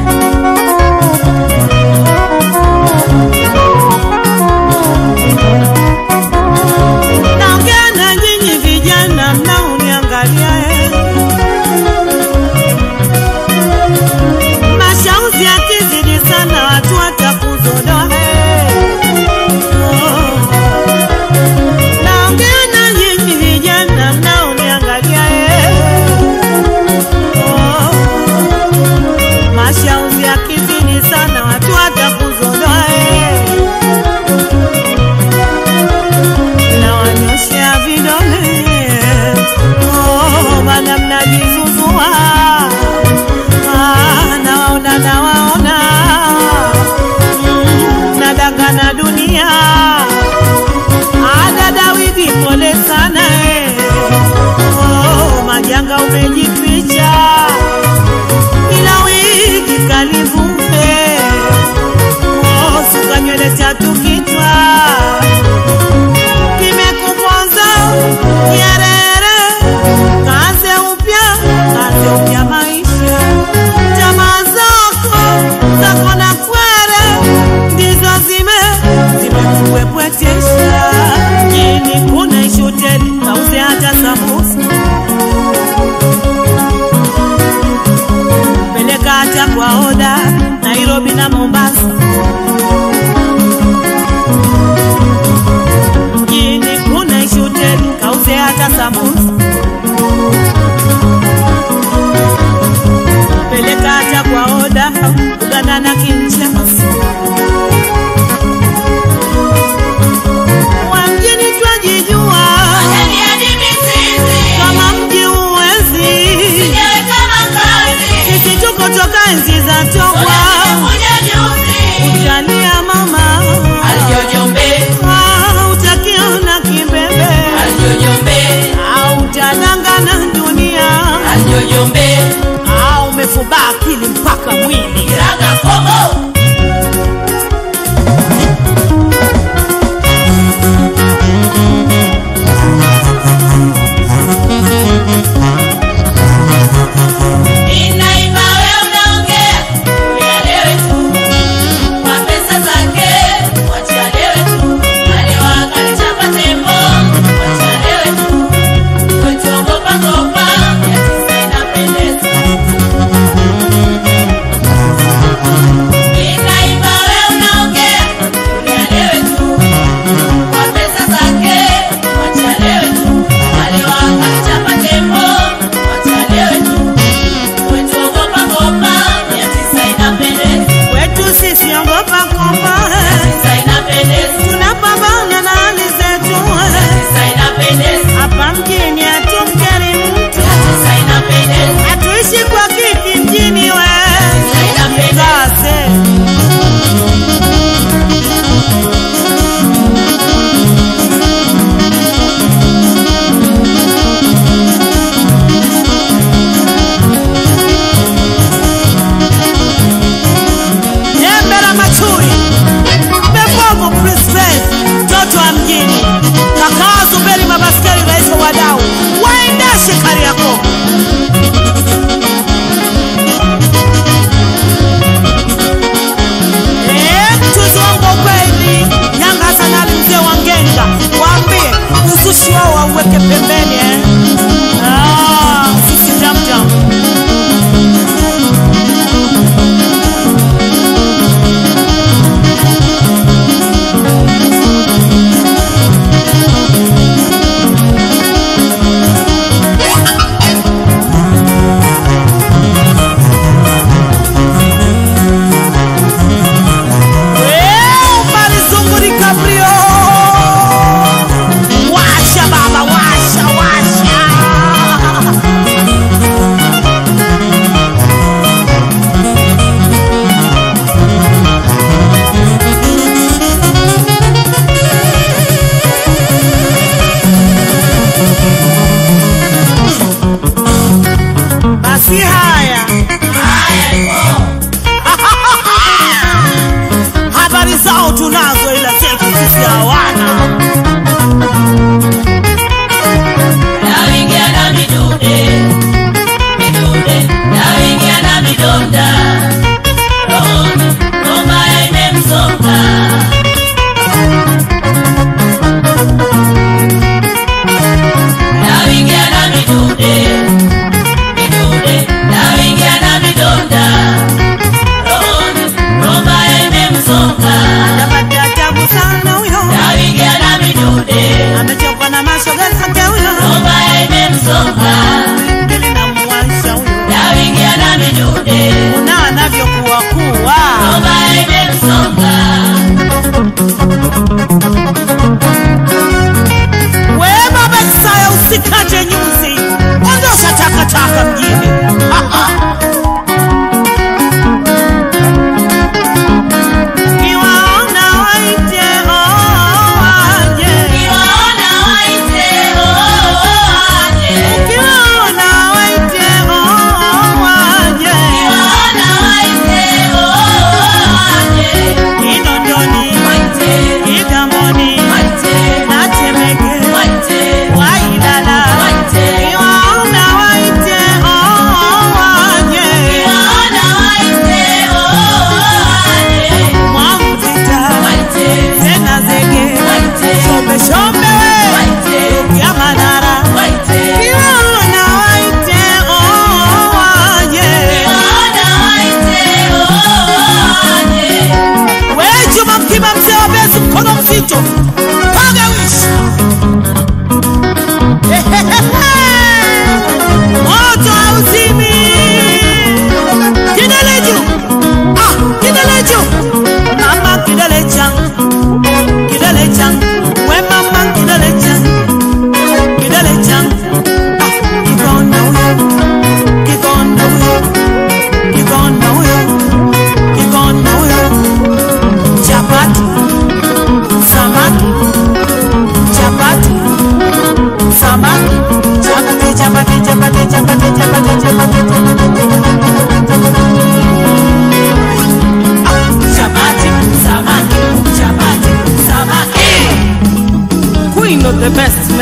naongea na nyinyi vijana mnaoniangalia eh. mashauzi yakizidi sana watu watakuzodoa eh. Oh. naongea na nyinyi vijana mnaoniangalia eh. Oh. mashauzi yakizidi sana watu watakuzodoa eh. nawanyoshea vidole oh, mana mnajizuzua ah, nawaona nawaona mm, nadanga na dunia adadawidi pole sana eh. oh, majanga umejificha ila wiki kalivume oh, suka nywele tatu kichwa kimekuponza nyerere kaze upya kaze upya maisha tamaa zako zako na kwere ndizo zime zimekuwepwetesha jini kuna ishuteli kauze hata sambusa peleka hata kwa oda nairobi na mombasa mjini kuna ishuteli kauze hata sambusa peleka hata kwa oda uganda na kinshasa wa mjini twajijua Ndani ya dimisizi. kama mji uwezi Sijawe kama kazi. sisi tuko toka enzi za togwa Kuja juzi. utalia mama Aljojombe. Ah, utakiona kimbembe Aljojombe. au utadangana dunia Aljojombe. au umefubaa akili mpaka mwili Kiraga komo. Ninaimba wewe unaongea. Uelewe tu. Kwa pesa zake. Wachalewe tu. Alewa kalichapa tembo. Wachalewe tu. Kwetu ogopa gopa. Ya tisa inapendeza.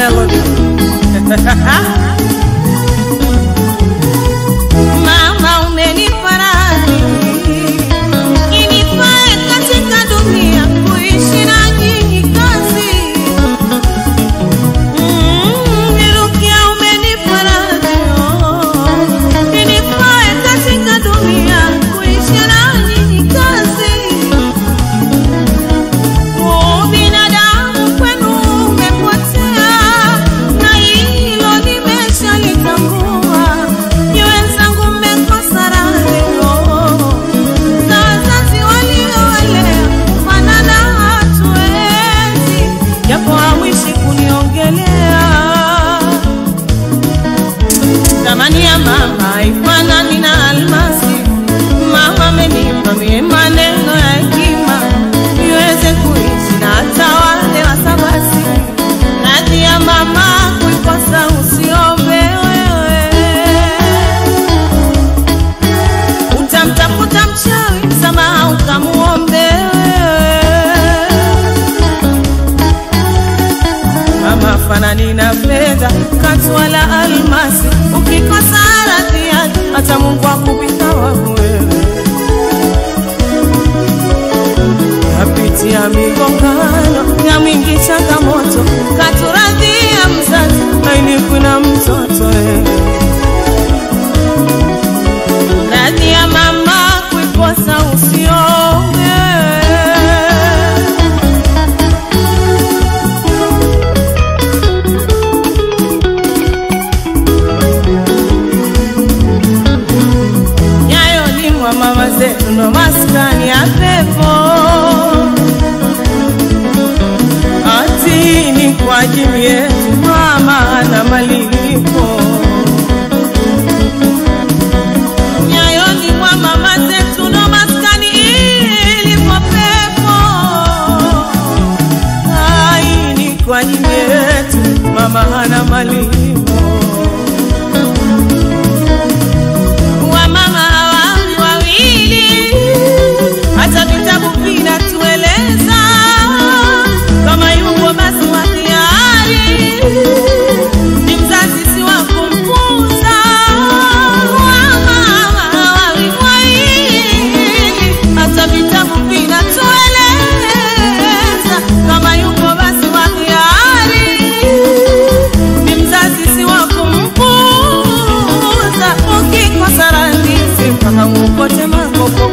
melody mama umenifariji inifae katika dunia kuishi na nyinyi kazi Mm, nirukia umenifariji oh. inifae katika dunia kuishi na nyinyi kazi Oh, binadamu kwenu umepotea, na hilo nimeshalitambua. Ni wenzangu mmekosa raha za wazazi waliowalea, kufanana hatuwezi, japo hamwishi kuniongelea. Thamani ya mama haifanani na almasi. Mama amenipa mie maneno ya hekima niweze kuishi na hata wale wasabasi. Radhi ya mama kuikosa usiombe wewe, utamtafuta mchawi msamaha ukamuombe wewe. Mama fanani na fedha katu wala almasi, ukikosa radhi yake hata Mungu akupita wangu wewe. Napitia migongano ya mingi changamoto, katuradhia mzazi aini kuna mtoto wewe. Radhi ya mama kuikosa usiombe nyayo limwa mama zetu ndo maskani ya pepo ati ni kwa ajili yetu mama na malipo nyayo limwa mama zetu ndo maskani ilipo pepo ai ni kwa ajili yetu mama hana malipo wamama hawawi wawili, hata vitabu vinatueleza kama yupo basi wa hiari ni mzazi si wa kumpuza. Wamama hawawi wawili, hata vitabu vinatueleza kama yupo basi wa hiari ni mzazi si wa kumpuza. Ukikosa radhi mpaka ukote makopo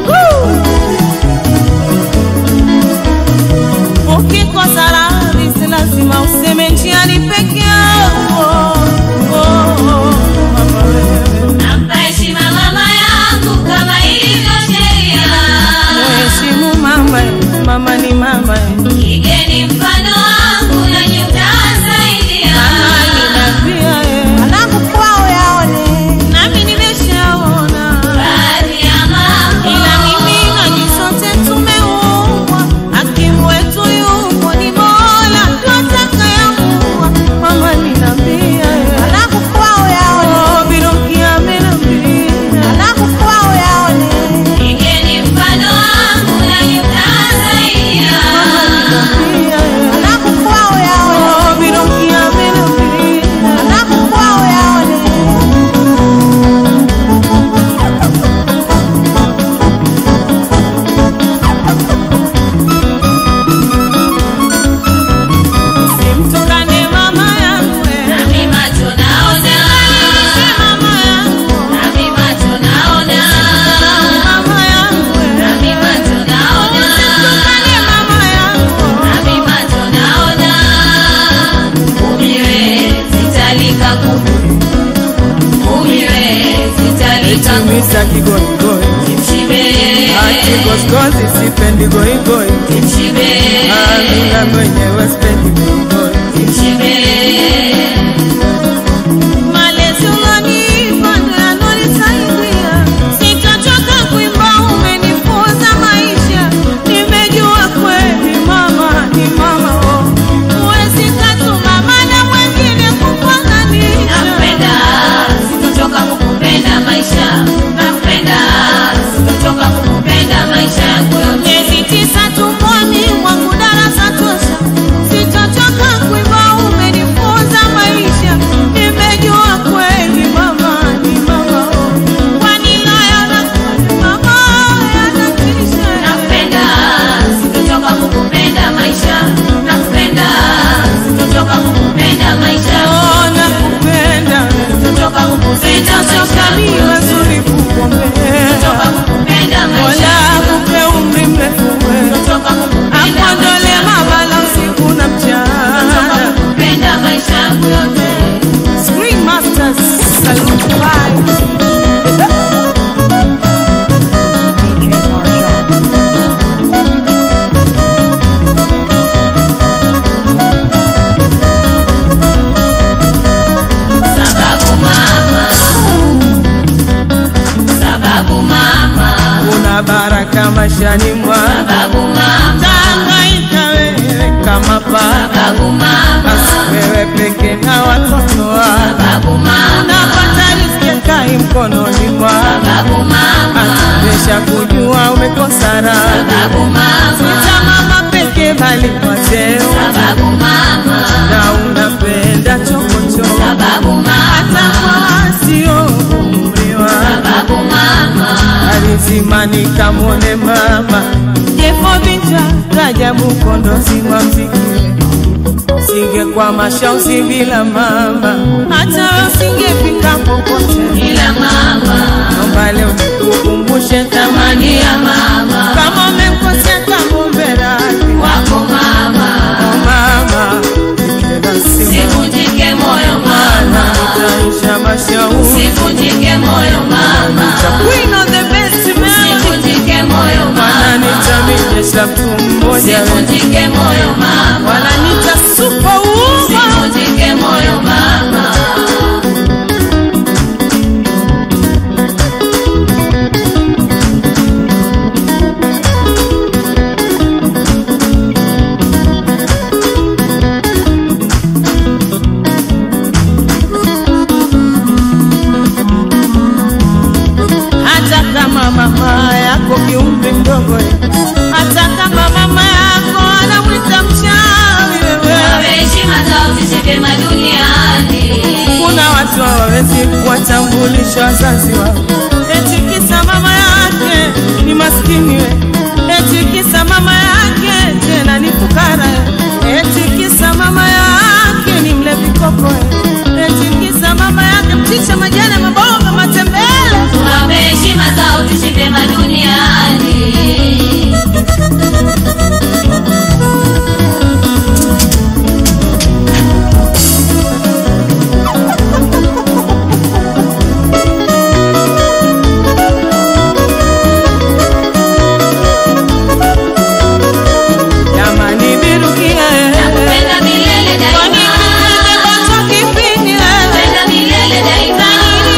ukikosa radhi si lazima useme njiani peke yako. Oh, oh, mama wewe. Nampa heshima mama yangu kama ilivyo sheria. Mheshimu mama, mama ni mama. Igeni mfano wangu nanyi mtasaidia. Mama pia eh. Alafu kwao yaone nami nimeshaona Baadhi ya mambo ila mimi na nyinyi sote tumeumbwa, hakimu wetu yupo ni Mola twatakayamuwa. Mama ninambia eh. alafu kwao yaone Oh, Biruki amenambia alafu kwao yaone igeni mfano wangu nanyi mtasaidia. Ninambia eh. alafu kwao yaone Oh, Biruki amenambia alafu kwao yaone simtukane mama yangu eh. Nami macho naona, mama yangu nami macho naona, mama yangu eh. nami macho naona, Simtukane mama yangu nami macho naona. Umiwe sitalika kuku, umiwe sitalika kuku. Misa kigoigoi Kimshibe, ati goskozi sipendi goigoi kimshibe, amina mwenyewe sipendi goigoi kimshibe. malezi ulonipa ndo yanonisaidia sitachoka kuimba umenifunza maisha nimejua kweli mama ni mama oh. huwezi katuma mana mwengine kukwangania Nakupenda, sitochoka kukupenda maisha. Nakupenda, sitochoka kukupenda maisha yangu yote. miezi tisa tumboni mwangu darasa tosha sitochoka kukupenda maisha Oh, nakupenda kutoka kukupenda Sitachoka maisha mimi mazuri kukuombea kutoka kukupenda maisha Mola akupe umri mrefu wewe kutoka kukupenda akuondole maisha mabala usiku na kutoka mchana kukupenda maisha yangu yote Screen Masters Salute Bye. sababu mama sababu mama Una baraka maishani mwangu sababu mama Tangaika wewe kama baba sababu mama Basi wewe peke na watoto wako sababu mama Napata riziki kai mkononi mwako sababu mama Atubesha kujua umekosa raha sababu mama Sita mama peke bali kwa cheo sababu mama Na unapenda chokochoko sababu mama Hata kwa wasio umri wako sababu mama alizimani kamwone mama jefo vinja rajabu kondozi wa mziki singe kwa mashauzi bila mama hata usingefika popote ila mama naomba leo nikukumbushe thamani ya mama kama umemkosea kamombe radhi wako mama Oh, mama nikela simu sivunjike moyo mana mama utaisha mashauri sivunjike moyo mama Queen of the best melody sivunjike moyo wananita mama mijesha mtu mmoja sivunjike moyo mama wananita superwoman sivunjike moyo mama hata kama mama yako kiumri mdogo hata kama mama yako anamwita mchawi wewe wape heshima zao zisipema duniani kuna watu hawawezi kuwatambulisha wazazi wao eti kisa mama yake ni maskini we eti kisa mama yake tena ni fukara we. eti kisa mama yake ni mlevi koko we. eti kisa mama yake mchicha majani maboga matembele wape heshima zao zisipema duniani jamani virukia nakupenda milele kwani daima kimepata kipindi nakupenda milele daima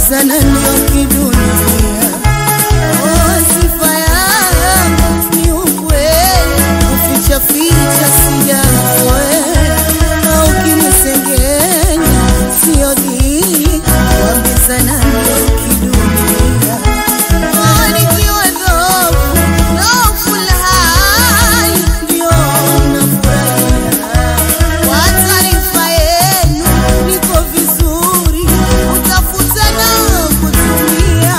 wambizana ndio kidunia Oh, sifa yangu ni ukweli kuficha ficha sijazoea au kinisengenya sio dili wambizana ndio kidunia Oh, nikiwa dhoofu, dhoofu la hali, ndio nafurahia. Kwa taarifa yenu, niko vizuri, utafuta na kutumia.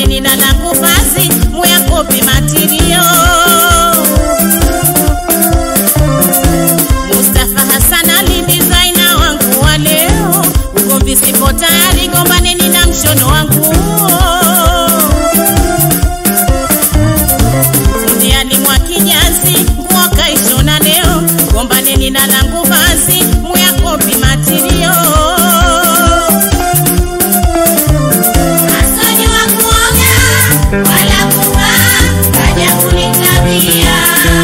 nini na langu vazi muyakopi matirio Mustafa Hassan Ali designer wangu wa leo, ugomvi sipo tayari, gombaneni na mshono wangu Fundiani mwa kijazi, nguo kaishona leo, gombaneni na langu vazi, muyakopi matirio Asojua kuoga wala kuvaa, kaja kunitabia.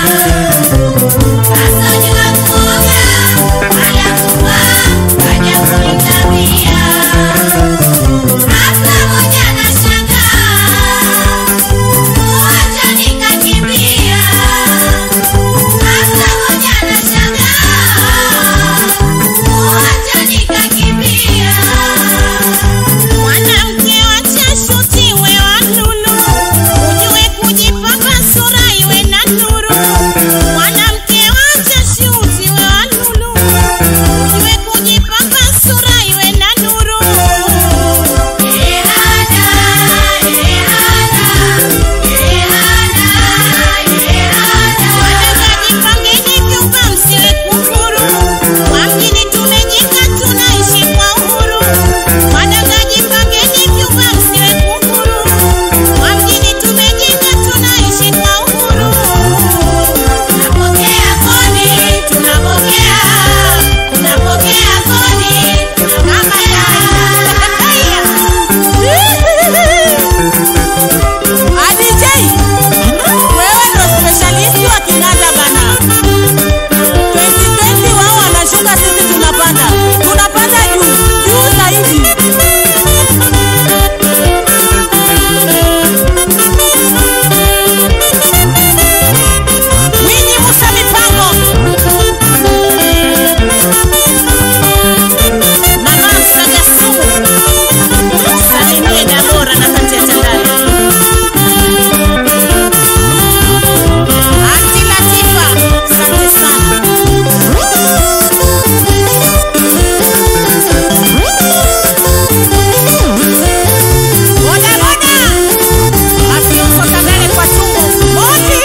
Asojua kuoga wala kuvaa, kaja kunitabia. Hapa moja nashangaa, kuacha nikakimbia. Hapa moja nashangaa, kuacha nikakimbia. Mwanamke wacha shuti we wa lulu, ujue kujipamba sura iwe na nuru. Mwanamke wacha shuti we wa lulu, ujue kujipamba sura iwe na nuru. Ehana, ehana, ehana, ehana. Jipangeni vyumba msiwe kufuru, kwa mjini tumejenga tunaishi kwa uhuru. Wadada jipangeni vyumba msiwe kufuru, kwa mjini tumejenga tunaishi kwa uhuru. Tunapokea kodi, tunapokea, tunapokea kodi, tunapokea. ADJ, wewe ndo specialist wa kinanda bana. 2020 wao wanashuka, sisi tunapanda, tunapanda juu juu zaidi. Winnie Musa Mipango, Mama Saga Sumu, Salimie Dabora na kati ya Tandale. Aunty Latifa, asante sana. Boda boda, mafioso Tandale kwa tumbo. Moti.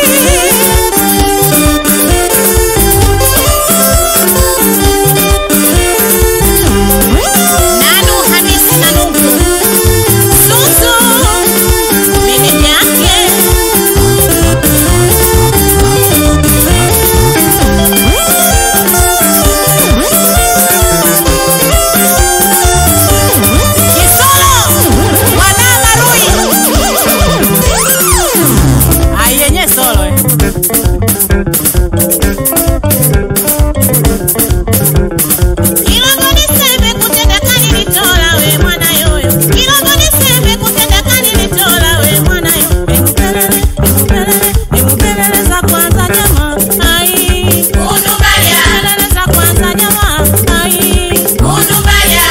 Nanu Hamisi Nanungu Suzu Meneja yake Kisolo Wana Marui Ayenye solo eh. Ilongo niseme kutenda kani nitola we mwana yoyo Ilongo niseme kutenda kani nitola we mwana yoyo Emupelele, emupelele, emupelele za kwanza jamaa Ai Unumbaya, Emupelele za kwanza jamaa Ai unumbaya.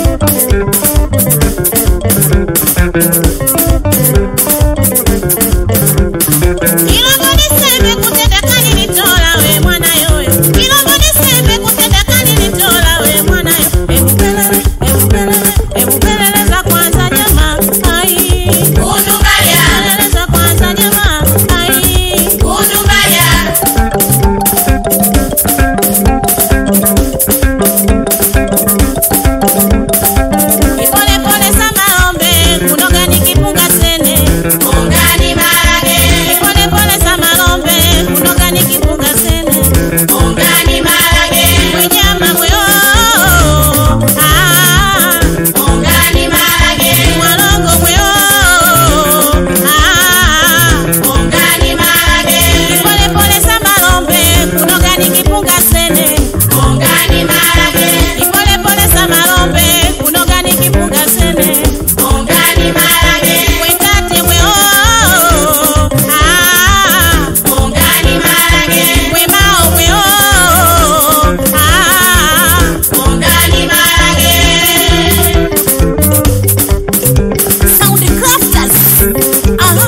Ilongo niseme kutenda kani nitola we mwana yoyo Ilongo niseme kutenda kani nitola we mwana yoyo Emupelele, emupelele, emupelele za kwanza jamaa Ai Unumbaya, Emupelele za kwanza jamaa Ai unumbaya. Pole pole za maombe kunoga nikipunga sene Ungani marage, Pole pole za maombe kunoga nikipunga sene ungani marage, Mwenyama mweo ah ungani marage, Mwalongo mweo ah ungani marage, Pole pole za maombe kunoga nikipunga sene ungani marage, Pole pole za maombe kunoga nikipunga sene ungani marage, Wekate mweo ah ungani marage, Wemao mweo ah ungani marage. Sound crafters. Aha.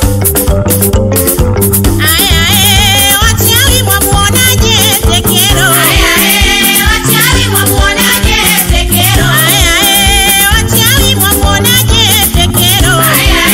Aya, eh, wachawi mwamuonaje tekero? Aya, eh, wachawi mwamuonaje tekero? Aya, eh, wachawi mwamuonaje tekero? Aya,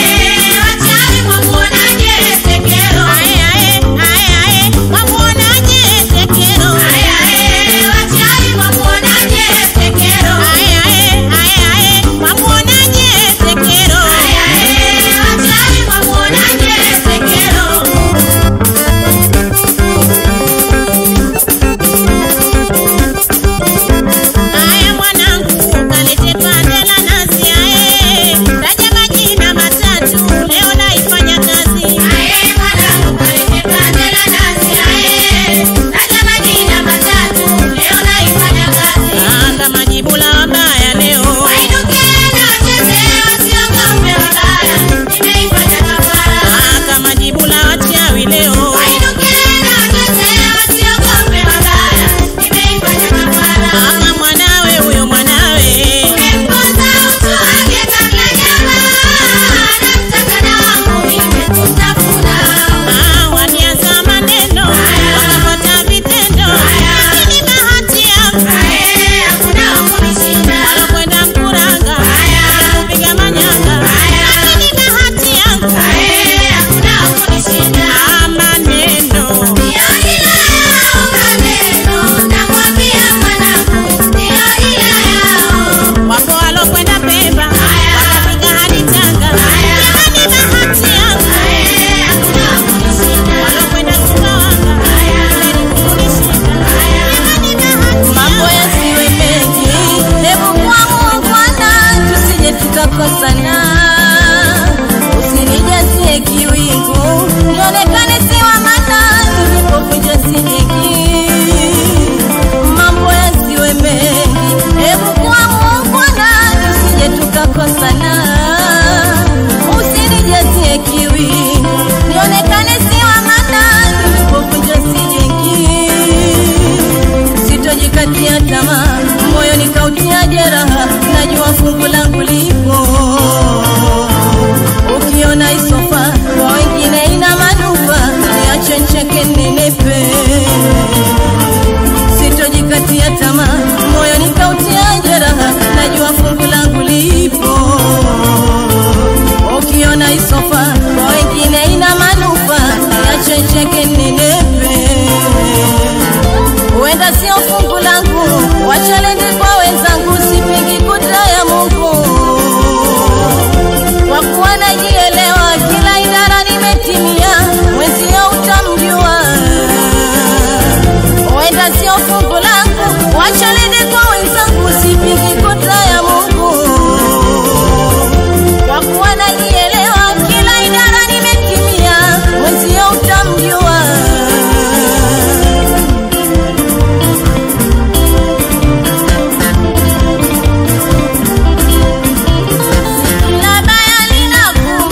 kuwa najielewa, kila idara nimetimia, mwenzio utamjua. Wenda sio fungu langu, wacha nende kwa wenzangu, sipigi kota ya Mungu. Kwa kuwa najielewa, kila idara nimetimia, mwenzio utamjua. Kila baya linakuwa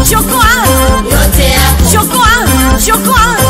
chokoa yote yako chokoa chokoa